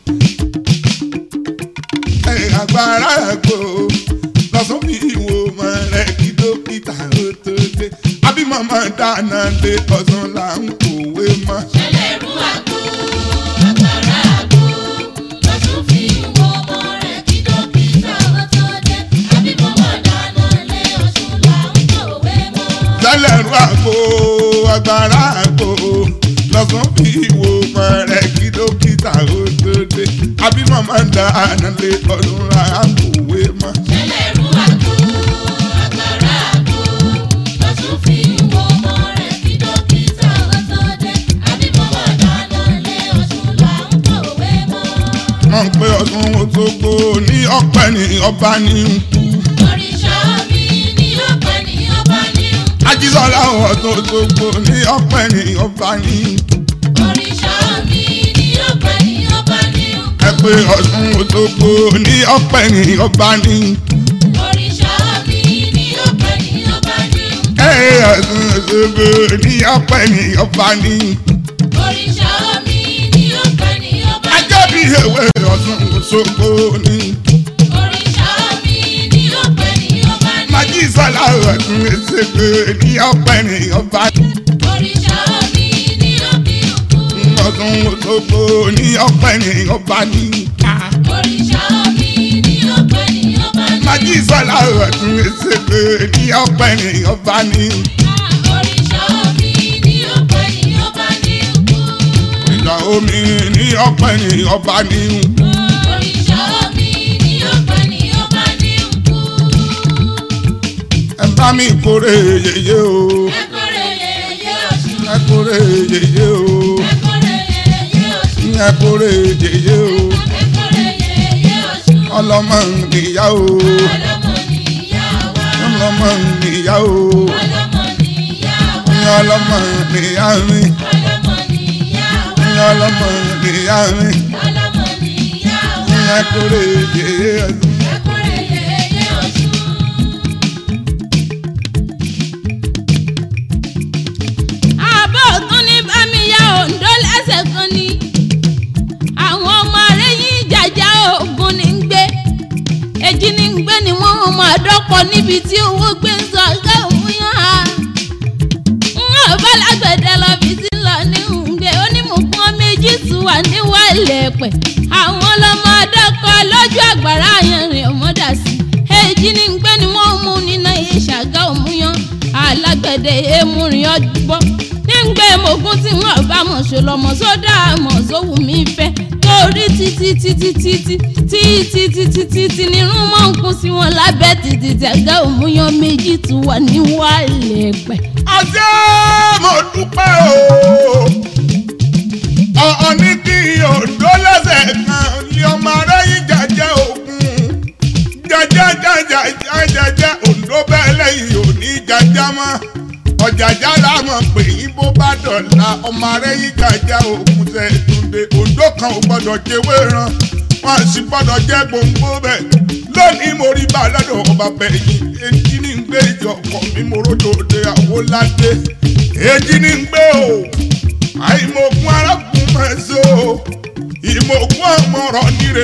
ẹ̀ agbára àgbo lọ́sùn fi wò mọ̀ rẹ̀ kí dókítà ó tó dé àbí màmá dáná lé ọ̀sán là ń kòwé mọ́. ẹlẹ́rú àgbo agbára àgbo lọ́sùn fi wo ọmọ rẹ̀ kí dókítà ó tó dé àbí mọ́mọ́ dáná lé ọ̀sùn là ń kọ̀wé mọ́. lẹ́lẹ́rú àgbo agbára àgbo lọ́sàn fi wo mọ̀ rẹ̀ kí dókítà ó tó dé àbí màmá dáná lé ọ̀sán là ń kòwé mọ́. ẹlẹ́rú àgbo agbára àgbo lọ́sùn fi wo ọmọ rẹ̀ kí dókítà ó tó dé àbí mọ́mọ́ dáná lé ọ̀sùn là ń kọ̀wé mọ́. wọ́n ń pe ọdún Òṣogbo ní ọ̀pẹ ní ọba ní nkú. òrìṣà mi ní ọ̀pẹ ní ọba ní nkú. ajísọ́lá ọdún Òṣogbo ní ọ̀pẹ ní ọba ní nkú. òrìṣà mi ní ọ̀pẹ ní ọba ní nkú. ẹ pé ọdún Òṣogbo ní ọ̀pẹ ní ọba ní nkú. òrìṣà mi ní ọ̀pẹ ní ọba ní nkú. ẹ ọdún Òṣogbo ní ọ̀pẹ ní ọba ní nkú. òrìṣà mi ní ọ̀pẹ ní ọba ní ajá bí ewé ọdún Òṣogbo ní nkú. òrìṣà mi ní ọ̀pẹ ní ọba ní ajísọ́lá ọdún Òṣogbo ní ọ̀pẹ ní ọba ní nkú. òrìṣà mi ní ọ̀pẹ nkú. ọdún Òṣogbo ní ọ̀pẹ ní ọba ní nkú. òrìṣà mi ní ọ̀pẹ ní ọba ní Májísọ́lá ọdún Òṣogbo ní ọ̀pẹ ní ọba ní nkú. òrìṣà mi ní ọ̀pẹ ní ọba ní nkú. ìjà omi ní ọ̀pẹ ní ọba ní nkú. òrìṣà mi ní ọ̀pẹ ní ọba ní nkú. ẹ bá mi kórè yèyé o ẹ kórè yèyé ọ̀ṣun. ẹ kórè yèyé o ẹ kórè yèyé ìyẹn kórè yèyé o ọlọ́mọ nìyá o ọlọ́mọ nìyá o ìyẹn ọlọ́mọ nìyá mi ìyẹn ọlọ́mọ nìyá mi ìyẹn kórè yèyé ọdún. àbọ̀ tún ní bámiyá òǹdó lẹ́sẹ̀ kan ni àwọn ọmọ rẹ̀ yín jàjà ogun ní ń gbé èjì ní ń gbé ni wọ́n máa dọ́kọ̀ níbi tí owó gbé ń sọ ọ̀gá òun yàn á. ń bá lágbẹ̀dẹ lọ bí tí ń lọ ní ń gbé onímọ̀kún méjì tún wà níwàlẹ̀ pẹ̀ àwọn ọlọ́mọ dọ́kọ̀ lójú àgbàrá àyànrìn ọmọdà sí èjì ní ń gbé ni wọ́n mú nínú ìṣàgá òmùyàn alágbẹ̀dẹ èmùrìn ọgbọ́n nígbà èmọ̀gún tí wọ́n bá mọ̀ ṣe lọ́mọ sódà mọ̀ sówù mí fẹ́ torí títí títí títí títí títí títí nírun mọ̀ ń kún sí wọn lábẹ́ títí tẹ̀gá òmùyàn méjì tún wà níwàlẹ̀ pẹ̀. ọjọ́ mo dúpẹ́ o ọ̀ọ́ ní kí òǹdó lẹ́sẹ̀ kan lé ọmọ aráyé jàjẹ́ òkun jàjẹ́ jàjẹ́ jàjẹ́ òǹdó bẹ́ẹ̀ lẹ́yìn òní jàjẹ́ mọ́ ọ̀jàjà lámọ̀ pé yín bó bá dọ̀la ọmọ aráyé jàjẹ́ òkun tẹ̀ túnde òǹdó kan ò gbọ́dọ̀ jẹ́wé ran wọn sì gbọ́dọ̀ jẹ́ gbòǹgbò bẹ́ẹ̀ lónìí mo rí bá lọ́dọ̀ ọba bẹ̀yìn etí ní ń gbé ìjọ ọkọ̀ mi mo rójò òde àwòládé èjì ní ń gbé o àìmọ̀gún arákùnrin máa ń so ìmọ̀gún ọmọọ̀rọ̀ nire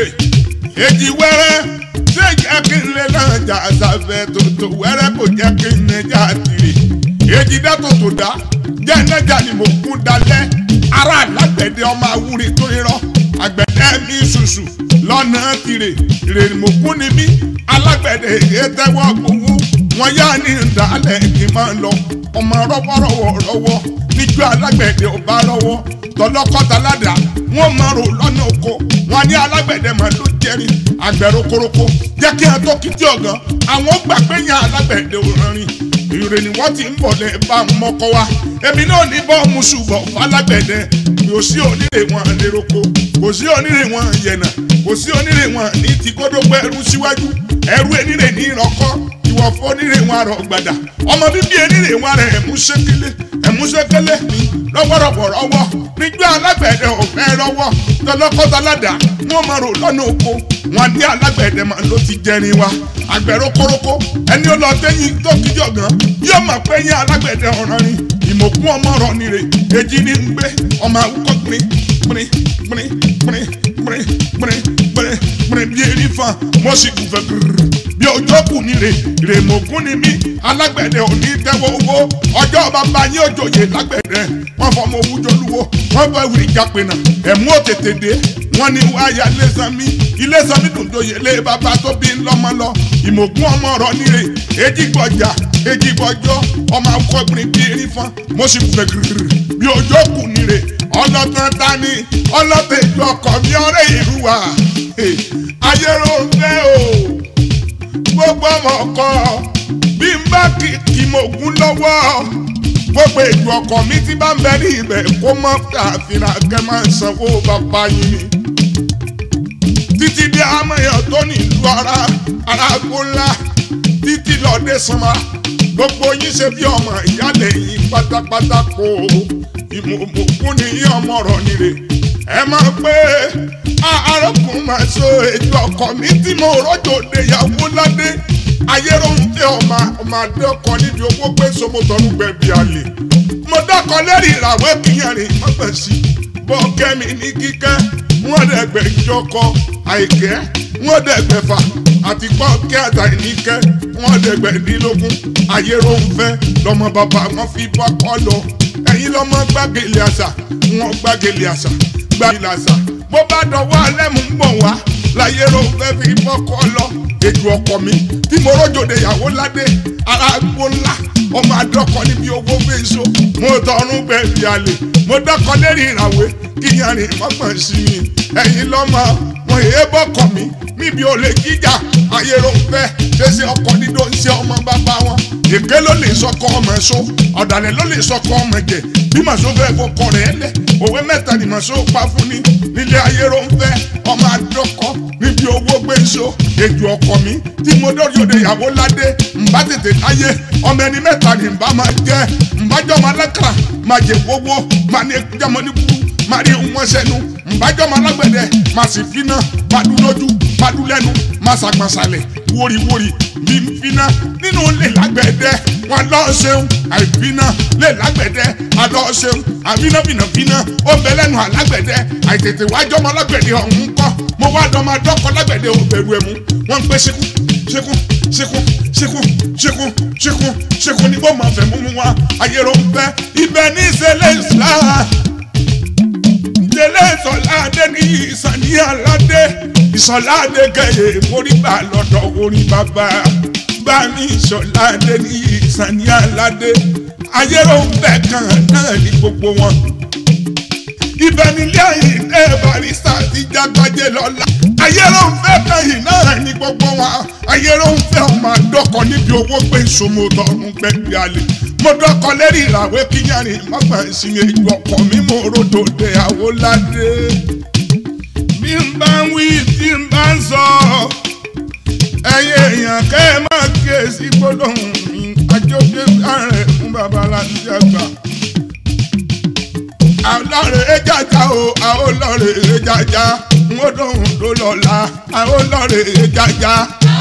èjì wẹ́rẹ́ ṣé jẹ́ kí n lè náà jà sáfẹ́ tòótọ́ wẹ́rẹ́ kò jẹ́ kí n lè jà tìrì èjì dá tòótọ́ dá jẹ́ nẹ́jà ni mo kún dalẹ̀ ara alágbẹ̀dẹ ọmọ awúrin tó rírọ́ àgbẹ̀dẹ mi ṣùṣù lọ́nà tìrè ìrèrè mo kún ni mí alágbẹ̀dẹ èyí tẹ́wọ́ gbowó wọn yá ní ìdálẹ̀ kí n máa lọ ọmọ rọ́wọ́rọ́wọ́ rọ́wọ́ níjọ́ alágbẹ̀dẹ ọba rọ́wọ́ tọlọ́kọ́ta ládàá wọ́n máa rò lọ́nà oko wọn ní alágbẹ̀dẹ máa ló jẹrin àgbẹ̀rò koroko jẹ́ kí ẹ tó kìtì ọ̀gán àwọn gbà pé yan alágbẹ̀dẹ òrànrin ìrè ni wọ́n ti ń bọ̀ lẹ́ bá mọ́kọ́ wa èmi náà ní bọ́ mu ṣùgbọ́n falágbẹ̀dẹ kò sí onírè wọn léroko kò sí onírè wọn yẹ̀nà kò sí onírè wọn ní ti kódógbó ẹrú síwájú ẹrú enírè ní ìrọ̀kọ́ ìwọ̀fọ́ onírè wọn rọ̀ gbàdà ọmọ bíbí enírè wọn rẹ̀ ẹ̀mú ṣékélé ẹ̀mú ṣékélé lọ́wọ́rọ̀wọ̀ rọ́wọ́ níjọ́ alágbẹ̀dẹ ọ̀fẹ́ rọ́wọ́ tọlọ́kọ́tọ́ládà wọ́n máa rò lọ́nà oko wọn ní alágbẹ̀dẹ máa ló ti jẹrin wa àgbẹ̀rọ koroko ẹni ó lọ tẹ́yìn tó kíjọ gan yóò máa pẹ́ yín alágbẹ̀dẹ ọ̀ràn ni ìmọ̀kún ọmọ ọ̀rọ̀ nire èjì ní ń gbé ọmọ àwùkọ́ gbìn gbìn gbìn gbìn gbìn gbìn gbìn gbìn bí erin fan mo sì kù fẹ́ gírírì bí ọjọ́ kù ní rè rè mọ̀gún ni mí alágbẹ̀dẹ òní tẹ́wọ́ owó ọjọ́ bàbá yín òjòyè lágbẹ̀dẹ wọ́n fọmọ owó jọlúwo wọ́n fọ ìwúrí jápẹ̀nà ẹ̀mú òtètè dé wọ́n ní wáyà lẹ́sàn-mí ilé sanmi dùndòyè lé bàbá tó bí ńlọ́mọ lọ ìmọ̀gún ọmọ ọ̀rọ̀ ní rè èjì gbọ̀jà èjì gbọ̀jọ́ ọmọ akọ́gbìn bí erin fan mo sì kù fẹ́ gírírì bí ọjọ́ kù ní rè ọlọ́tàn tani ọlọ́tàn ìjọ ọkọ̀ mi ọ̀rẹ́ ìlú wa ayérò ń fẹ́ o gbogbo ọmọ ọkọ bí n bá kìkì mọ̀gún lọ́wọ́ gbogbo ètò ọkọ mi ti bá ń bẹ ní ibẹ̀ kó mọ́ àfihàn kẹ́ máa ń sanwó bàbá yín ni títí dé amẹ̀yàn tó nílùú ara ara kó ńlá títí lọ́dẹ sanma gbogbo yín ṣe bí ọmọ ìyálẹ̀ yín pátápátá kó ìmọ̀ọ́mọ̀kún ni yín ọmọ rọ̀ nire ẹ máa pé arákùnrin máa so ètò ọkọ mi tí mo rọ́jò de ìyàwó ládé ayéròhùn tẹ ọmọ ọmọ adé ọkọ níbi owó pé sọmọtọrún gbẹbí àlè mo dákọ lẹ́rìí ìràwọ̀ kíyànrín mọ́gbẹ̀sí bọ́ kẹ́mi ní kíkẹ́ wọ́n dẹ̀gbẹ̀ ìjọkọ àìkẹ́ wọ́n dẹ̀gbẹ̀ fà àti pọ́ kẹ́ àtàìníkẹ́ wọ́n dẹ̀gbẹ̀ nílógún ayéròhùn fẹ́ lọ́mọ bàbá wọn fi bọ́ kọ́ lọ ẹ̀yin lọ́mọ gbàgèlè àṣà wọn gbàgèlè àṣà gbàgèlè àṣà bó bá dọwọ́ alẹ́ mú bọ̀ wá láyé ló fẹ́ fi bọ́kọ́ lọ ètò ọkọ mi tí mo rọ́jòdè ìyàwó ládé ara gbó ńlá ọmọ adọ́kọ níbi owó fèso mo tọrún bẹ̀rù àlè mo dọ́kọ lérí ìràwé kíyanrìn mọ́gbọ̀n sí mi ẹ̀yin lọ́mọ wọn èé bọ́kọ mi níbi olè jíjà ayé ló fẹ́ ṣẹṣẹ ọkọ dídó ń ṣe ọmọ bàbá wọn èké ló lè sọkọ ọmọ ẹ̀ṣọ́ ọ̀dàlẹ̀ ló lè sọkọ ọmọ ẹ̀jẹ̀ bí màṣọ fẹ́ fọkọ rẹ̀ lẹ̀ òwe mẹ́ta ni màṣọ pa fún ni nílé ayé ló ń fẹ́ ọmọ àdọ́kọ níbi owó gbé ṣó èjò ọkọ mi tí mo dọ́rí òde ìyàwó ládé ǹbá tètè láyé ọmọ ẹni mẹ́ta ni ǹbá máa jẹ́ ǹbá jọmọ alákàrà máa jẹ gbogbo máa ní jọmọ ní kúrú máa rí wọn sẹ́nu ǹbájọ́mọ alágbẹ̀dẹ máa sì finá máa dún lójú máa dún lẹ́nu máa ṣàgbọ̀nsalẹ̀ wóríwórí bí n finá nínú lè lágbẹ̀dẹ wọn lọ ṣeun àìfiná lè lágbẹ̀dẹ alọ ṣeun àfinàfinàfinà ó bẹ lẹ́nu alágbẹ̀dẹ àìtètè wájọ́mọ alágbẹ̀dẹ ọ̀hún kọ́ mo wá dọ́mọ adọ́kọ lágbẹ̀dẹ ò bẹ̀rù ẹ̀mú wọ́n ń pẹ́ ṣekú ṣekú ṣekú ṣekú ṣekú ṣekú ṣekú ní bó máa fẹ́ mú mu wá ayé ló ń fẹ́ ibẹ̀ ní ìṣẹ̀lẹ̀ islam délé ìsọ̀láde ní ìsàní aládé ìsọ̀láde kẹyẹ móríbà lọ́dọ̀ orin bàbá bá ní ìsọ̀láde ní ìsàní aládé ayérò ń bẹ̀ kan náà ní gbogbo wọn. ibẹ̀ nílé àyìnlé barista ti jágbájé lọ́la ayérò ń fẹ́ kan yìí náà ní gbogbo wọn ayérò ń fẹ́ ọmọ àdọ́kọ níbi owó pé ìṣòmòtò ọ̀run gbẹ̀gbẹ̀ àlè mo dọ́kọ lérí ìràwé kíyàrin mọ́gbà ìsinmi ìjọ ọkọ mi mo rodò dé àwòládé. bí n bá ń wí tí n bá ń sọ ẹ̀yin èèyàn kẹ́ ẹ máa kíyèsí gbólóhùn mi àjọké ààrẹ fún babaláńdí àgbà. àlọ́rẹ̀ ejájá o àólọ́rẹ̀ ejájá n ó dóhùn tó lọ́la àólọ́rẹ̀ ejájá.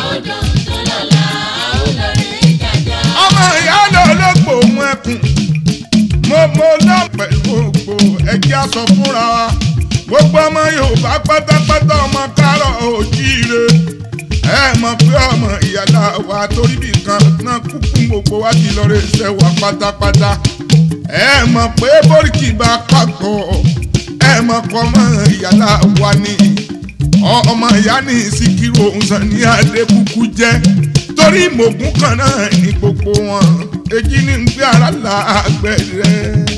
ọmọ ìyá lọ lọ́pọ̀ òun ẹkùn mo mo lọ pẹ̀lú ògbó ẹjẹ́ aṣọ fúnra wa gbogbo ọmọ yorùbá pátápátá ọmọ kárọ̀ òjíire ẹ mọ̀ pé ọmọ ìyàlá wa torí bí kan náà kúkú gbogbo wa ti lọ rẹ ṣẹ́ wa pátápátá ẹ mọ̀ pé bóríkì bá pàgọ́ ẹ mọ̀ pé ọmọ ìyàlá wa ni ọmọ ìyá ní síkírù òun sàn ní adébúkú jẹ́ torí mògùn kan náà ní gbogbo wọn èjì ní ń gbé ara lágbẹ̀rẹ̀.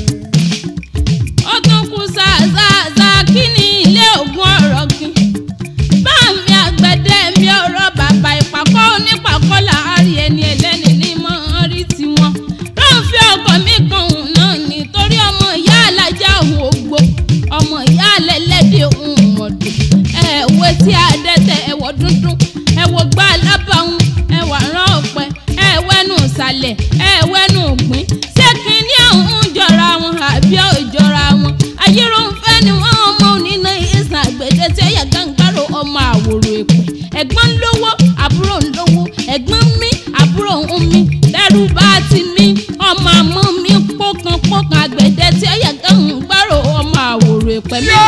ó tún kú ṣàṣàṣà kí ni ilé ògùn ọ̀rọ̀ gbìn bá mi àgbẹ̀dẹ mi ọ̀rọ̀ bàbá ìpàkọ́ onípàkọ́ láàárín ẹni ẹlẹ́ni ní mọ́ rí tiwọn ló ń fi ọkọ̀ mi kan òun náà nítorí ọmọ ìyá alájà òun ògbó ọmọ ìyá alẹ́lẹ́dẹ̀ òun mọ̀dù ẹ̀wọ̀ tí adẹ́tẹ̀ ẹ̀wọ̀ dúndún ẹ̀wọ̀ gbá alábàáhùn ẹ̀wà rán ọ̀pẹ ẹ̀wẹ́nu ìsàlẹ̀ ẹ̀wẹ́nu ògbín ṣé kínní ọ̀hún jọra wọn àbí ò jọra wọn ayéròǹfẹ́ ni wọ́n ọmọ onínà ìsàn àgbẹ̀dẹ tí ẹ̀yà gàǹgbàrò ọmọ àwòrò èpè ẹ̀gbọ́n ń lówó àbúrò ń lówó ẹ̀gbọ́n ń mí àbúrò ń mí dẹ́rù bá ti mí ọmọ àmọ́ mi pọ́kànpọ́kàn àgbẹ̀dẹ tí ẹ̀yà gàǹgbàrò ọmọ àwòrò èpè mi.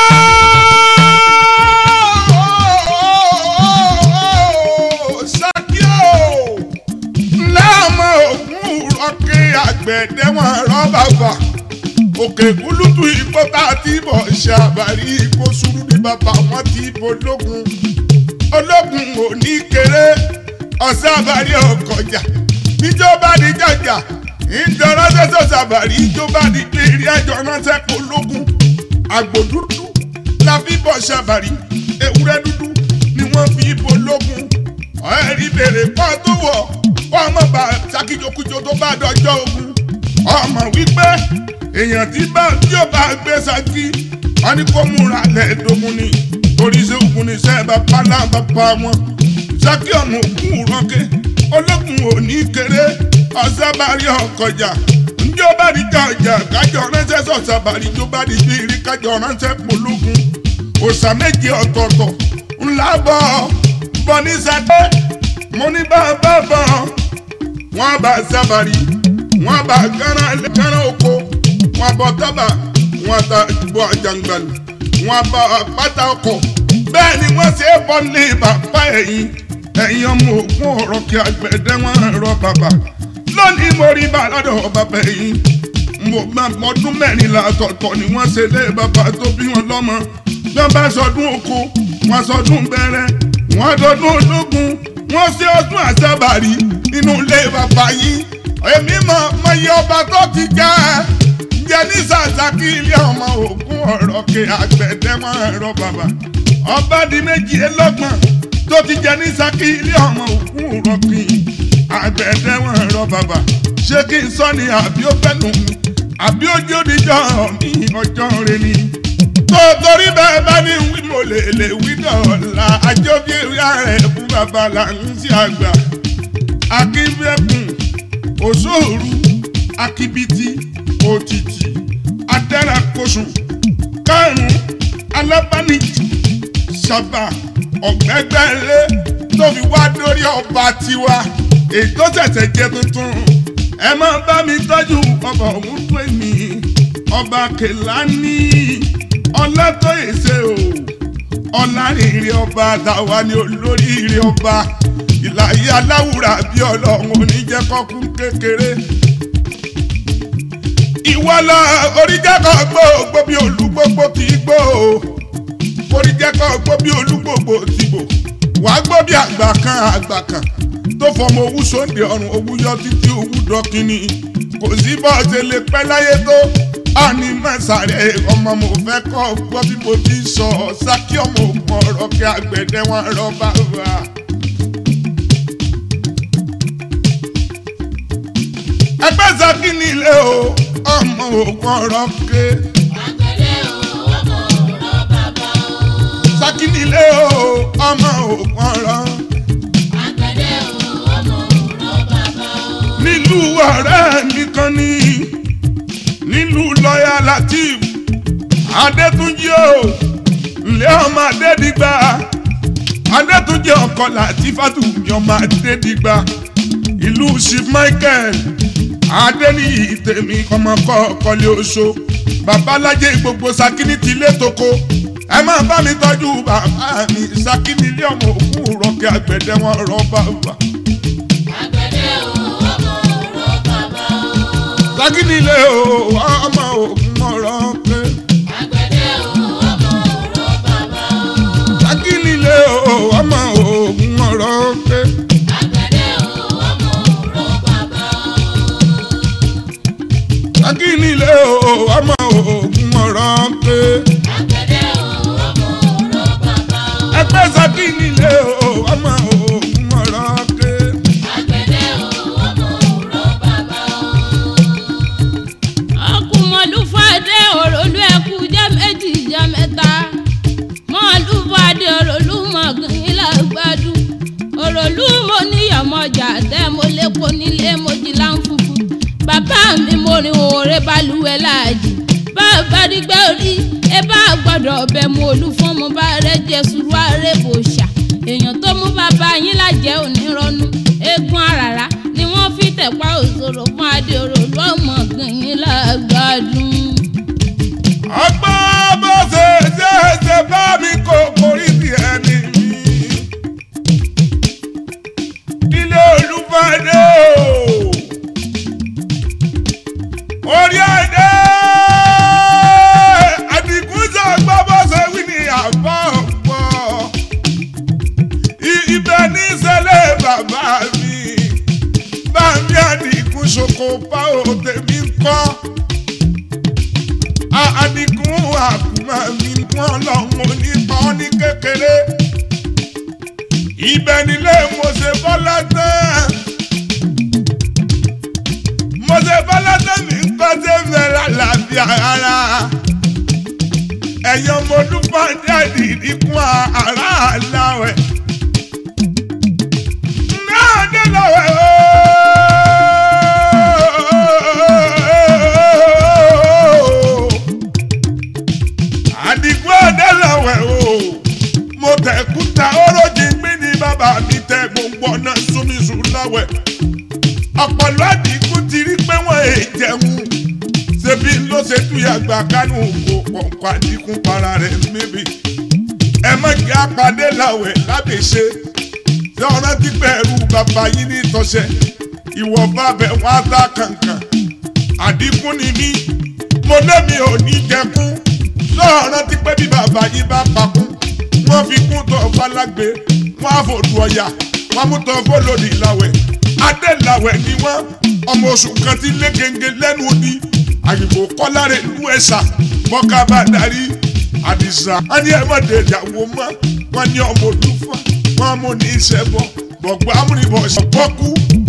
Ṣakíò láàmú ògùn rọ́kì àgbẹ̀dẹ wọn rọ́bà fà òkè kúlùtù ipò tá a ti bọ̀ ṣàbàrí ipò sùúrù ní bàbá wọn ti bọ̀ lógun ológun ò ní kéré ọ̀sẹ̀ àbárí ọkọjà níjọba ní jàjà ìjọba ṣẹṣẹ ṣàbàrí ìjọba ní kiri ẹjọ ránṣẹ́ kó lógun àgbò dúdú la fi bọ̀ ṣàbàrí ewúrẹ́ dúdú ni wọ́n fi bọ̀ lógun ẹ̀rí bèrè kọ́ tó wọ̀ ọmọ bá ṣàkíjokújo tó bá dọjọ́ ogun ọmọ wípé èèyàn tí bá tí ò bá gbé ṣákí wọn ní kó múra lẹ́ẹ̀dógún ni torí ṣé ogun ní sẹ́ẹ̀bà pálá bàbá wọn ṣákí ọmọ ògùn rọ́kẹ́ ológun ò ní kéré ọ̀sẹ̀ bá rí ọkọjà njó bá di jọjà kájọ ránṣẹ́ sọ̀sà bàrí tó bá di bírí kájọ ránṣẹ́ pológun òòṣà méje ọ̀tọ̀ọ̀tọ̀ ńlá bọ̀ bọ̀ ní sàdé mo ní bá a bá bọ̀ wọ́n bá sábàrí wọ́n bá gánà gánà oko wọ́n bọ̀ tábà wọ́n ta bọ̀ àjàngbàlù wọ́n bá pátá ọkọ̀ bẹ́ẹ̀ ni wọ́n ṣe é bọ́ ní bàbá ẹ̀yìn ẹ̀yìn ọmọ ògùn ọ̀rọ̀ kí àgbẹ̀dẹ wọn rọ bàbá lónìí mo rí bá lọ́dọ̀ bàbá ẹ̀yìn mo máa mọdún mẹ́rìnlá ọ̀tọ̀ọ̀tọ̀ ni wọ́n ṣe lé bàbá tó bí wọn lọ́mọ bí wọ́n bá sọdún oko wọ́n sọdún bẹ̀rẹ̀ wọ́n dọdún ológun wọ́n ṣe ọdún àṣàbàrí nínú ilé bàbá yìí èmi mọ mọ iye ọba tó ti jẹ́ jẹ́ ní sàṣàkí ilé ọmọ ògùn ọ̀rọ̀ kí àgbẹ̀dẹ wọn rọ bàbá ọba di méjìlélọ́gbọ̀n tó ti jẹ́ ní sàkí ilé ọmọ ògùn ọ̀rọ̀ kí àgbẹ̀dẹ wọn rọ bàbà ṣé kí n sọ ni àbí ó fẹ́nu mi àbí ó jó níjọ́ mi ọjọ́ rẹ ni. tó torí bẹ́ẹ̀ bá ní wí mo lè lè wí dọ̀la àjọbí ìyá rẹ̀ fún bàbá là ń sí àgbà. akínbẹ́kùn òṣòro akíbitì òtítì adẹ́rẹ́kọ̀sùn kárùn-ún alábánijì sábà ọ̀gbẹ́gbẹ́lé tó fi wá dórí ọba tiwa ètò tẹ̀tẹ̀ jẹ tuntun ẹ máa bá mi tọ́jú ọba òun tó èmi ọba kẹlání ọlátọ́yèsè o ọlárìnrìn ọba àtàwa ni olóríire ọba ìlàyé aláwùrà bí ọlọ́run oníjẹ́kọ́kún kékeré ìwọlọ oríjẹ́kọ̀ gbogbo bí olúgbogbo kì í gbó o oríjẹ́kọ̀ gbogbo bí olúgbogbo ti bò wàá gbọ́ bí àgbà kan àgbà kan tó fọmọ owú sóńdè ọrùn owú yọ títí owú dọkínì kò sí bọ́ọ̀sẹ̀ lè pẹ́ láyé tó àní mẹ́sàrẹ́ ọmọ mo fẹ́ kọ́ gbọ́ bí mo ti sọ sákì ọmọ ògùn ọ̀rọ̀ kí àgbẹ̀dẹ wọn rọ bá wà. ẹgbẹ́ sákì nílé o ọmọ ògùn ọ̀rọ̀ ké. sákì nílé o ọmọ ògùn ọ̀rọ̀. nílùú ọ̀rẹ́ mi kan ní nílùú lọ́yà latif adétúnjì o ǹlẹ́ ọmọ adédìgbà adétúnjì ọkọ latifatu mi ọmọ adédìgbà ìlú chief michael adéníyì tèmi ọmọkọ ọkọlẹ oṣó babalájẹ gbogbo sakini ti lé toko ẹ máa bá mi tọ́jú bàbá mi sakini ilé ọmọ òkú rọkẹ àgbẹ̀dẹ wọn rọ bàbá. sakínilé o ọmọ ògùn ọ̀rọ̀ pé. sakínilé o ọmọ ògùn ọ̀rọ̀ pé. sakínilé o ọmọ ògùn ọ̀rọ̀ pé. ẹgbẹ́ sakínilé o ọmọ ògùn ọ̀rọ̀ pé. ọkùnmọ̀lúfàdé òròlú ẹkú jẹ́ méjì jẹ́ mẹ́ta mọ̀lúfàdé òròlú mọ̀gìn lágbádùn òròlú mo níyàmọ̀jà tẹ́ mo lépo nílé mo jí láǹfùfù bàbá mi mo rin òòrè balùwẹ̀ láàjì bàbá dígbẹ́ orí ẹ bá gbọ́dọ̀ bẹ̀ mú olúfọ́n mo bá rẹ jẹ sùúrù àrèbòṣà èèyàn tó mú bàbá yín lájẹ́ onírọ́nú eégún àràrá ni wọ́n fi tẹ̀pá òṣòro fún adé òròlú ọmọ gìyìn lágbádùn. ọgbọ́n bó ṣe ṣe ṣe bá mi kó borí ti ẹni mi. ilé olúfàdé o orí ẹ̀dẹ́ àdìgún sọ gbọ́ bó ṣe wí ní àbọ̀ pọ̀ ibẹ̀ ní ìṣẹ̀lẹ̀ bàbá mi bá mi àdìgún ṣoko pa òde mi kọ́ àdìgún àkùmá mi wọ́n lọ́wọ́ nípa ní kékeré ibẹ̀ nílé mo ṣe bọ́lá tán mo ṣe bọ́lá tán mi ń kọ́ sí fẹ́rẹ́ àlàáfíà ara ẹ̀yàn mo dúpọ̀ jáde ìdínkù ara àláwẹ̀ náà dé lọ́wọ́ ooo àdìgún ọ̀dẹ́ lọ́wọ́ o mo tẹ̀kúta orójì gbé ní bàbá mi tẹ gbogbo ọ̀nà súnmísù lọ́wọ́ ọ̀pọ̀lọ́ àdìgún ti rí pé wọ́n è jẹun ṣebí ló ṣe túyàgbà kánú kò pọ̀npọ̀ àdìgún para rẹ̀ mébi ẹ má kí apàdé làwẹ̀ lábẹ́ṣe tí ọ̀rọ̀ ti bẹ̀rù bàbá yín ní tọ́ṣẹ́ ìwọ bá bẹ̀ wá dá kankan àdínkù ni mí mo lémi ò ní jẹkún lọ́ọ̀rọ̀ ti pẹ́ bí bàbá yín bá pakún wọ́n fi kún tó falágbe wọ́n á fòdù ọ̀yà wọ́n mú tó fọlọ́dì làwẹ̀ adélàwẹ̀ ni wọ́n ọmọ oṣù kan ti lé gègé lẹ́nu odi àyìnbó kọ́láre nú ẹ̀sà bọ́ká bá darí àdìsá wọ́n ní ẹ̀ mọ̀ dé ìyàwó mọ́ wọ́n ní ọmọ olúfà wọ́n mú ní ìṣẹ́bọ̀ gbọ̀ngbọ́n amúnibọ̀ ṣọ̀pọ̀kú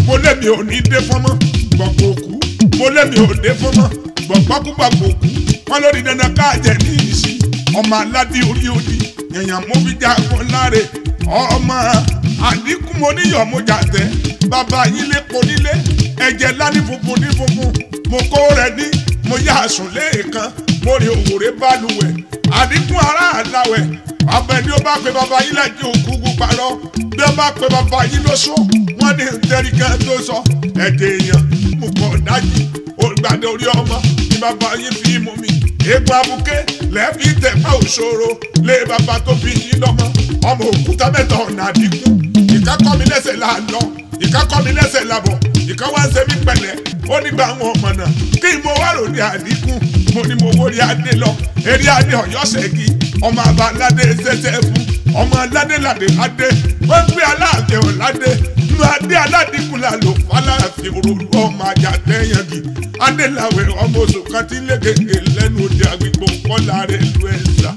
mo lémi ò ní dé fọ́mọ́ gbọ̀ngbò òkú mo lémi ò dé fọ́mọ́ gbọ̀ngbọ́kúgbàgbò òkú wọn lórí dandan káàjẹ́ ní ìsí ọmọ aládé orí odi èèyàn mo fi jagun láre ọmọ àdínkù mo níyọ̀ mo jà tẹ́ bàbá yín lépo nílé ẹ̀jẹ̀ lání funfun ní funfun mo kó rẹ ní mo yá àsùn léèkan mo rí òwúrẹ́ bálùwẹ̀ àdínkù ará àláwẹ̀ abẹ ni ó bá pe bàbá yín lẹ́jọ́ òkúkú parọ́ bí ó bá pe bàbá yín lóṣù wọ́n ní ntẹ́rìkẹ́ tó sọ ẹ̀jẹ̀ èèyàn mo kọ̀ dájú olùgbàdé orí ọmọ ni bàbá yín fi mú mi epo abuké lẹ́ẹ̀fi tẹ̀pá òṣòro lé bàbá tó fi yín lọ́mọ ọmọ òkúta mẹ́ta ọ̀nà àdínkù ìka kọ́ mi lẹ́sẹ̀ là lọ ìka kọ́ mi lẹ́sẹ̀ là bọ̀ ìka wá ń ṣe mí pẹ̀lẹ́ ó nígbà àwọn ọmọ náà kí mo wá lòdì àdínkù mo ní mo wórí adé lọ eré adé ọ̀yọ́ ṣẹ́gi ọmọ àbá aládé ṣẹṣẹ fún ọmọ aládé ládé ládé wọ́n gbé aláàfin ọ̀ládé nínú adé aládìkú la lò fàlàfin òròlú ọmọ ajá tẹ́yàngì adéláwẹ̀ ọmọ oṣù kan tí lé gègé lẹ́nu òde àgbègbè kọ́lá rẹ̀ lu ẹ̀sà.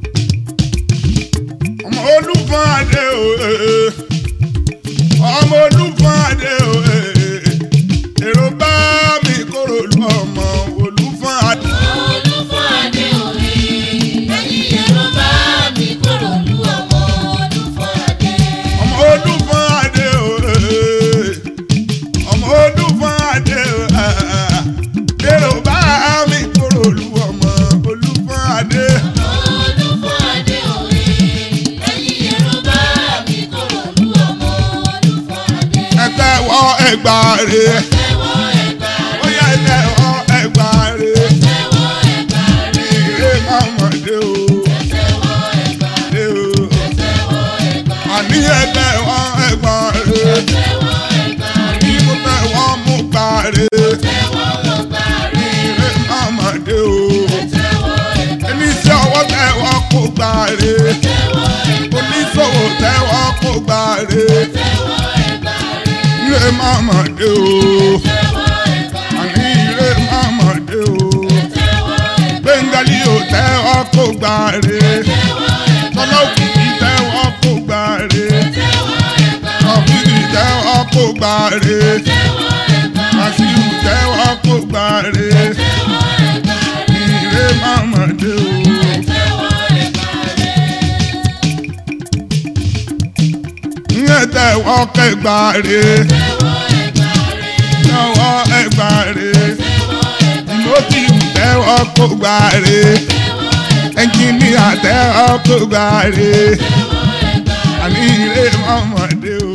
ọmọ olúfọ́n adé o eh, ọmọ olúfọ́n adé o eh, èrò bá mi kóró lu ọmọ olúfọ́n adé. Olúfọ́n adé òwe, ẹ̀yin ẹ̀rọ bá mi kúrò lú ọmọ Olúfọ́n adé. ọmọ olúfọ́n adé o eh, ọmọ olúfọ́n adé o ah, èrò bá mi kóró lu ọmọ olúfọ́n adé. Olúfọ́n adé òwe, ẹ̀yin ẹ̀rọ bá mi kúrò lú ọmọ Olúfọ́n adé. ẹgbẹ́ wọ ẹgbàá rẹ̀. Tẹ́wọ́ ẹ̀gbà rẹ̀, Ó yá ẹgbẹ́ ọ ẹgbà rè tẹ́wọ́ ẹ̀gbà rẹ̀, ire mọ̀mọ́dé o tẹ́wọ́ ẹ̀gbà dé o. tẹ́wọ́ ẹ̀gbà Àní ẹgbẹ́ ọ ẹgbà rè tẹ́wọ́ ẹ̀gbà kí mo fẹ́ wọ́n mú gbà rè tẹ́wọ́ ọgbà rẹ̀, ire mọ̀mọ́dé o. tẹ́wọ́ ẹ̀gbà Oníṣẹ́ ọwọ́ tẹ́wọ́ kó gbà rè tẹ́wọ́ ẹ̀gbà oníṣòwò tẹ́wọ́ kó gbà rè tẹ́wọ́ ẹ̀gbà rẹ̀, ire mọ̀mọ́dé o. tẹ́wọ́ ẹ̀gbà Àní ire mọ̀mọ́dé o. tẹ́wọ́ ẹ̀gbà Bẹ́ńgálí ò tẹ́wọ́ kó gbà rè tẹ́wọ́ ẹ̀gbà tọ́lá òkìkí tẹ́wọ́ kó gbà rè. tẹ́wọ́ ẹ̀gbà Ọ̀fíìsì tẹ́wọ́ kó gbà rè. tẹ́wọ́ ẹ̀gbà Màsíù tẹ́wọ́ kó gbà rè. tẹ́wọ́ ẹ̀gbà Ìrè mọ̀mọ́dé o. tẹ́wọ́ ẹ̀gbà rẹ̀. Ìyẹn tẹ́wọ́ kẹgbà rè. Tẹ́wọ́ ẹgbà rè. Ìmọ̀tìmù tẹ́wọ́ kó gbà rè. Ẹnjìníà tẹ́wọ́ kó gbà rè. Àní ìrè mọ̀mọ́dé o.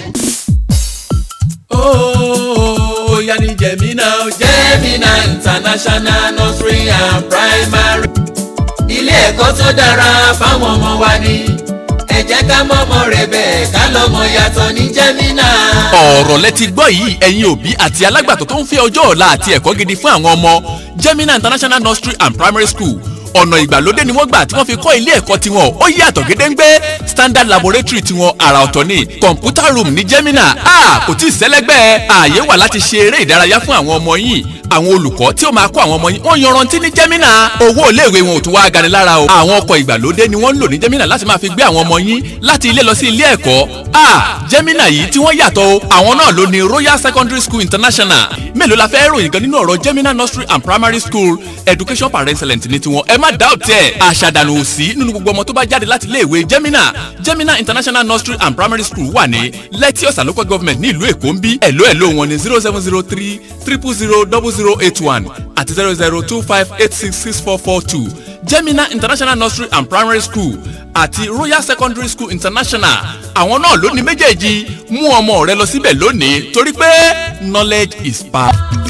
Ó yá ní Jẹ̀mínà Jẹ̀mínà International Nursery and Primary. Ilé ẹ̀kọ́ tó dára fáwọn ọmọ wa ni. Ẹ jẹ́ ká mọ́mọ́ rẹ̀ bẹ́ẹ̀ ká lọ́mọ yàtọ̀ ní Jẹ̀mínà. ọ̀rọ̀ lẹ ti gbọ́ yìí ẹ̀yin òbí àti alágbàtọ́ tó ń fẹ́ ọjọ́ ọ̀la àti ẹ̀kọ́ gidi fún àwọn ọmọ Gemina International Nursery and Primary School ọ̀nà ìgbàlódé ni wọ́n gbà tí wọ́n fi kọ́ ilé ẹ̀kọ́ tiwọn ó yàtọ̀ gédéǹgbé standard laboratory tiwọn àrà ọ̀tọ̀ ni computer room ní Gemina a kò tí ì sẹ́lẹ́gbẹ́ ààyè wà láti ṣe eré ìdárayá fún àwọn ọmọ yìí àwọn olùkọ́ tí ó máa kọ́ àwọn ọmọ yìí wọ́n yanrantí ní Gemina owó iléèwé wọn ò tún wá gani lára o àwọn ọkọ̀ ìgbàlódé ni wọ́n ń lò ní Gemina láti máa fi gbé àwọn ọmọ yín láti ilé lọ sí ilé ẹ̀kọ́ a Gemina yìí tí wọ́n yàtọ̀ o àwọn náà ló ní Royal Secondary School International mélòó la fẹ́ ròyìn gan nínú ọ̀rọ̀ Gemina Nursery and Primary School education par excellence ní tiwọn ẹ má doubt ẹ̀ àṣàdànù òsì nínú gbogbo ọmọ tó bá jáde láti iléèwé Gemina Gemina International Nursery and Primary School wà ní Lẹ́tí Ọ̀sà local government ní ìlú Èkó ń bí ẹ̀ló ẹ̀ló wọn ní zero seven zero three triple zero double zero eight one àti zero zero two five eight six six four four two Gemina International Nursery and Primary School àti Royal Secondary School International àwọn náà ló ní méjèèjì mú ọmọ rẹ lọ síbẹ̀ lónìí torí pé knowledge is power.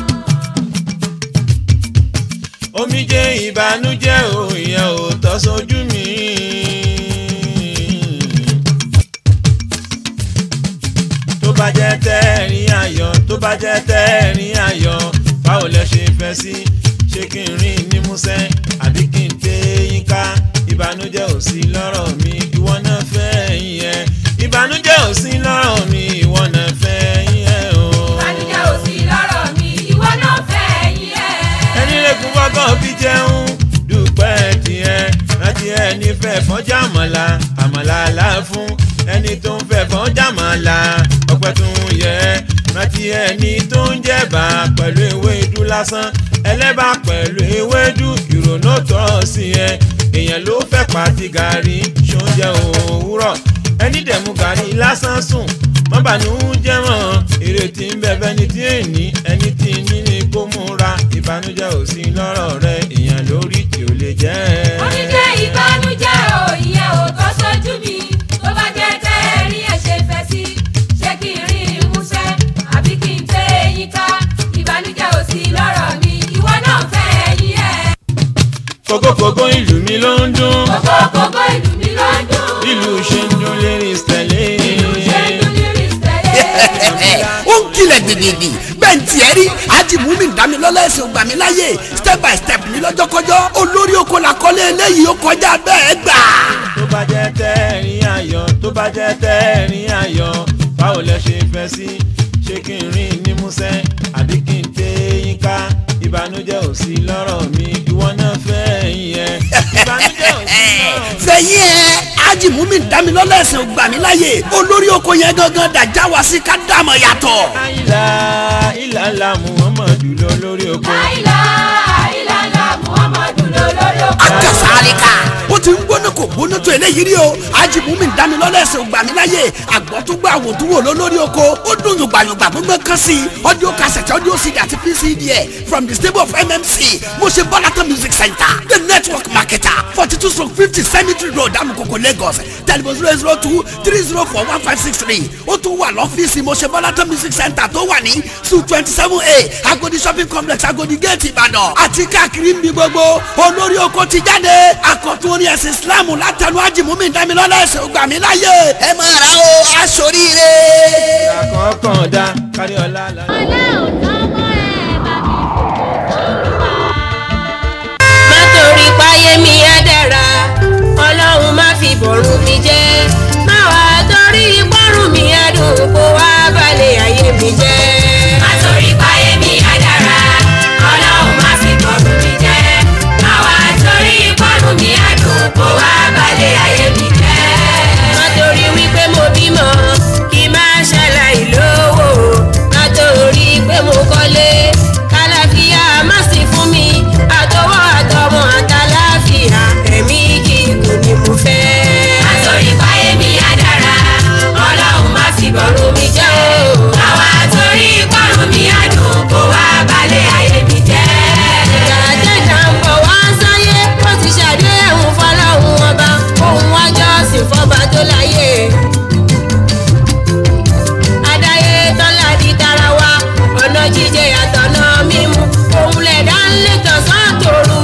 omijé ìbànújẹ́ ò ìyẹn ò tọ́ sójú mi. tó bá jẹ́ tẹ́ẹ̀rín ayọ̀ tó bá jẹ́ tẹ́ẹ̀rín ayọ̀ báwo lẹ ṣe fẹ́ sí ṣé kí n rìn ní músẹ́ àbí kí n tẹ yín ká ìbànújẹ́ ò sí lọ́rọ̀ mi ìwọ náà fẹ́ yín ẹ ìbànújẹ́ ò sí lọ́rọ̀ mi ìwọ náà fẹ́ yín ẹ o. ìbànújẹ́ ò sí lọ́rọ̀ mi ìwọ náà fẹ́ yín ẹ̀. ẹni lẹ́kùn bọ́gàn fi jẹun dúpẹ́ tiẹ̀ rántí ẹni fẹ́ fọ́jà àmàlà àmàlà là fún ẹni tó ń fẹ́ fọ́jà àmàlà ọpẹ́ tó ń yẹ rántí ẹni tó ń jẹ̀bà pẹ̀lú ewédú lásán ẹlẹ́bà pẹ̀lú ewédú ìrònú tọ́ sí ẹ èèyàn ló fẹ́ pàtí gàrí ṣoúnjẹ òwúrọ̀ ẹni dẹ̀mú gàrí lásán sùn mọ́bàánú jẹ́ mọ́ ìrètí ń bẹ̀bẹ̀ ní tí èní ẹni tí ní ní kó múra ìbànújẹ́ ò sí lọ́rọ̀ rẹ èèyàn lórí tí ò lè jẹ́ ẹ. oníjẹ́ ìbànújẹ́ ò ìyẹn ò tọ́ sójú mi tó bá jẹ́ tẹ́ ẹ̀rín ẹ̀ ṣe fẹ́ sí ṣé kí n rí ìmúṣẹ àbí kí n tẹ eyín ká ìbànújẹ́ ò sí lọ́rọ̀ mi ìwọ náà fẹ́ ẹ̀yìn ẹ̀. kókókókó ìlú mi ló ń dún kókókókó ìlú mi ló ń dún ìlú ṣe ń dún lérí tẹ̀lé. ṣé ń dún lyrics tẹ̀lé. ó ń kilẹ̀ gbìgbìgbì bẹ́ẹ̀ ní tiẹ̀ rí ajibumin damilọ́lá ẹ̀sìn ògbà mi láyè step by step ní lọ́jọ́kọ́jọ́ olórí oko la kọ́lé eléyìí ó kọjá bẹ́ẹ̀ gbà. tó bá jẹ́ tẹ́ẹ̀rín ayọ̀ tó bá jẹ́ tẹ́ẹ̀rín ayọ̀ báwo lẹ ṣe fẹ́ sí ṣé kí n rìn ní músẹ́ àbí kí n tẹ yín ká ìbànújẹ́ ò sí lọ́rọ̀ mi ìwọ náà fẹ́ yín ẹ ìbànújẹ́ ò sí lọ́rọ̀ mi. fẹ̀yìn ẹ̀ ajibumin damilọ́lá ẹ̀sìn ògbà mi láyè olórí oko yẹn gangan dàjà wá sí ká dàmọ̀ yàtọ̀. àìlà ìlàlà muhammadu lọ lórí oko. àìlá àìlàlà muhammadu lólórí oko. akasaalika ó ti ń gbóná kò gbóná tó eléyìí rí o ajibumin damilọ́lá ẹ̀sìn ògbà mi láyè àgbọ̀túgbà àwòtúwò lólórí oko ó dùn yùgbàyùgbà gbogbo kan sí audio cassette audio cd àti pcd ẹ̀ from the stable of mmc mo ṣe bọ́látọ̀ music center the network marketer forty two stroke fifty cemetery road amukoko lagos telephone zero zero two three zero four one five six three ó tún wà lọ́fíìsì mo ṣe bọ́látọ̀ music center tó wà ní su twenty seven a agodi shopping complex agodi gate ìbàdàn àti káàkiri ń bí gbogbo olórí oko ti jáde àkọ́tún orí ẹ̀sìn islam látẹnu ajimumin damilọ́lá ẹ̀sìn ògbàmí láyé ẹ máa ra o aṣoríire. àkọ́kàn dá kárí ọlá la. má torí páyé mi á dára ọlọ́run má fi bọ̀rùn mi jẹ́ má wà torí pọ́rùn mi á dùn kó wá balẹ̀ ayé mi jẹ́. má torí páyé mi á dára ọlọ́run má fi bọ̀rùn mi jẹ́ má wá torí pọ́rùn mi á dùn kó wá balẹ̀ ayé mi jẹ́. má torí wípé mo bímọ kí má ṣàlàyé lówó má torí pé mo kọ́lé kálàfíà má sì fún mi àtọwọ́ àtọmọ àtàláfíà ẹ̀mí kíkùn ni mo fẹ́. má torí páyé mi á dára ọlọ́run má fi bọ̀rùn mi jẹ́ o má wá torí pọ́rùn mi á dùn kó wá balẹ̀ ayé mi jẹ́. ìyàjẹ́jà ń bọ̀ wá sáyé ó ti ṣàdéhùn fọlọ́hún ọba òun wájọ́ sí fọba tó láyé. adáyé tọ́lá di tara wa ọ̀nà jíjẹ àtọ̀nà mímu òun lẹ̀dá ń lè tọ̀sán tòru.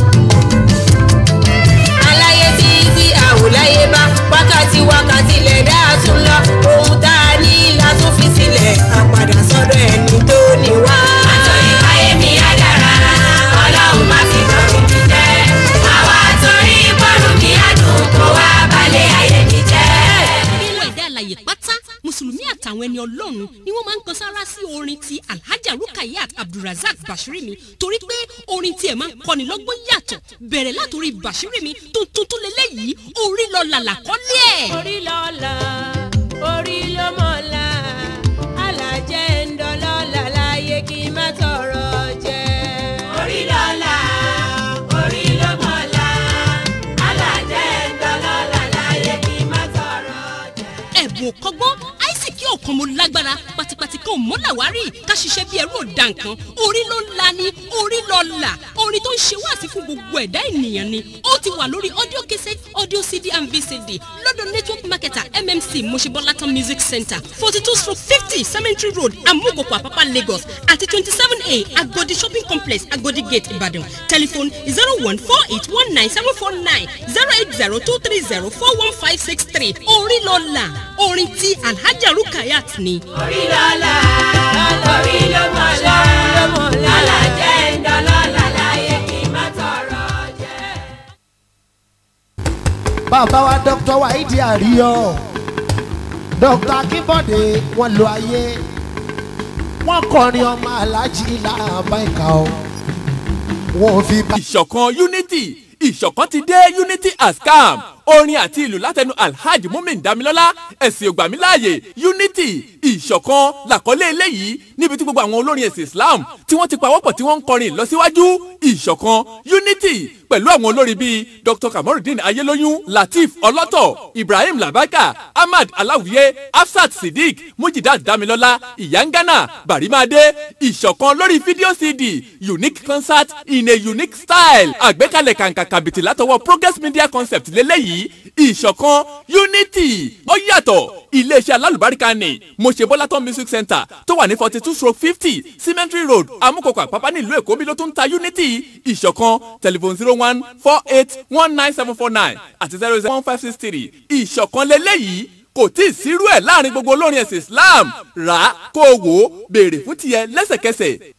aláyé tí tí àwòláyé bá wákàtí wákàtí lẹ̀dá tún lọ ohun tá a ní látún fi sílẹ̀ àpàdà sọ́dọ̀ ẹni tó ní wá. má torí páyé mi á dára ọlọ́run má fi bọ̀rùn mi jẹ́ má wá torí pọ́rùn mi á dùn kó wá balẹ̀ ayé mi jẹ́. gbogbo ẹ̀dá àlàyé pátá mùsùlùmí àtàwọn ẹni ọlọ́run ni wọ́n máa ń kan sára sí orin ti alhaja rukayat abdulrasaq bashirimi torí pé orin tiẹ̀ máa ń kọ́ni lọ́gbọ́n yàtọ̀ bẹ̀rẹ̀ látòrí bashirimi tuntun tó lélẹ́yìí orí lọ làlà kọ́lé ẹ̀. orí lọ́la orí ló mọ̀la alájẹ́ ń dọ́lọ́la láyé kí n má tọrọ jẹ. orí lọ́la orí ló mọ̀la alájẹ́ ń dọ́lọ́la láyé kí n má tọrọ jẹ. ẹ̀bùn kọ́gbọ́n àìsíkí ọ̀kan mo lágbára pátípátí kan ò mọ́ làwárí ká ṣiṣẹ́ bí ẹrú òda nǹkan orí ló ń la ni orí lọ là orin tó ń ṣe wáàsí fún gbogbo ẹ̀dá ènìyàn ni ó ti wà lórí audio cassette audio cd and vcd lọ́dọ̀ network marketer mmc mosebolaton music center forty two stroke fifty cemetery road amugoko apapa lagos àti twenty seven a agodi shopping complex agodi gate ibadan telephone zero one four eight one nine seven four nine zero eight zero two three zero four one five six three orí lọ là orin tí alhaja rukayat ni. orí lọ́la orí ló mọ̀la alájẹ́ ń dọ́lọ́la láyé kí n má tọrọ jẹ. bàbá wa dr waidi àríyọ dr akínbọ̀dé wọn lo ayé wọn kọrin ọmọ alájí làbáìka o wọn ò fi bá. ìṣọ̀kan unity ìṣọ̀kan ti dé unity has come orin àti ìlú látẹnu alhaji mumin damilọ́lá ẹ̀sìn ògbàmíláàyè unity ìṣọ̀kan làkọ́lé eléyìí níbi tí gbogbo àwọn olórin ẹ̀sìn islam tí wọ́n ti pawọ́pọ̀ tí wọ́n ń kọrin ìlọsíwájú ìṣọ̀kan unity pẹ̀lú àwọn olórin bíi dr kamorudin ayélóyún lateef ọlọ́tọ̀ ibrahim labaka ahmad aláwìyé hafsat siddiq mujidat damilọ́lá ìyángánà barimade ìṣọ̀kan lórí fídíò cd unique concert in a unique style àgbékalẹ̀ kàǹkà kàbìtì látọwọ́ progress media concept lélẹ́yìí ìṣọ̀kan unity ó yàtọ̀ iléeṣẹ́ alálùbáríkà ni mo ṣe bọ́látọ́ music center tó wà ní forty two stroke fifty cemetery road amúkọ̀kọ̀ àpápá nílùú èkó bí ló tún ń ta unity ìṣọ̀kan telephone zero one four eight one nine seven four nine àti zero zero one five six three ìṣọ̀kan lélẹ́yìí kò tí ì sírú ẹ̀ láàrin gbogbo olórin ẹ̀sìn islam rà á kó o wò ó béèrè fún tiẹ̀ lẹ́sẹ̀kẹsẹ̀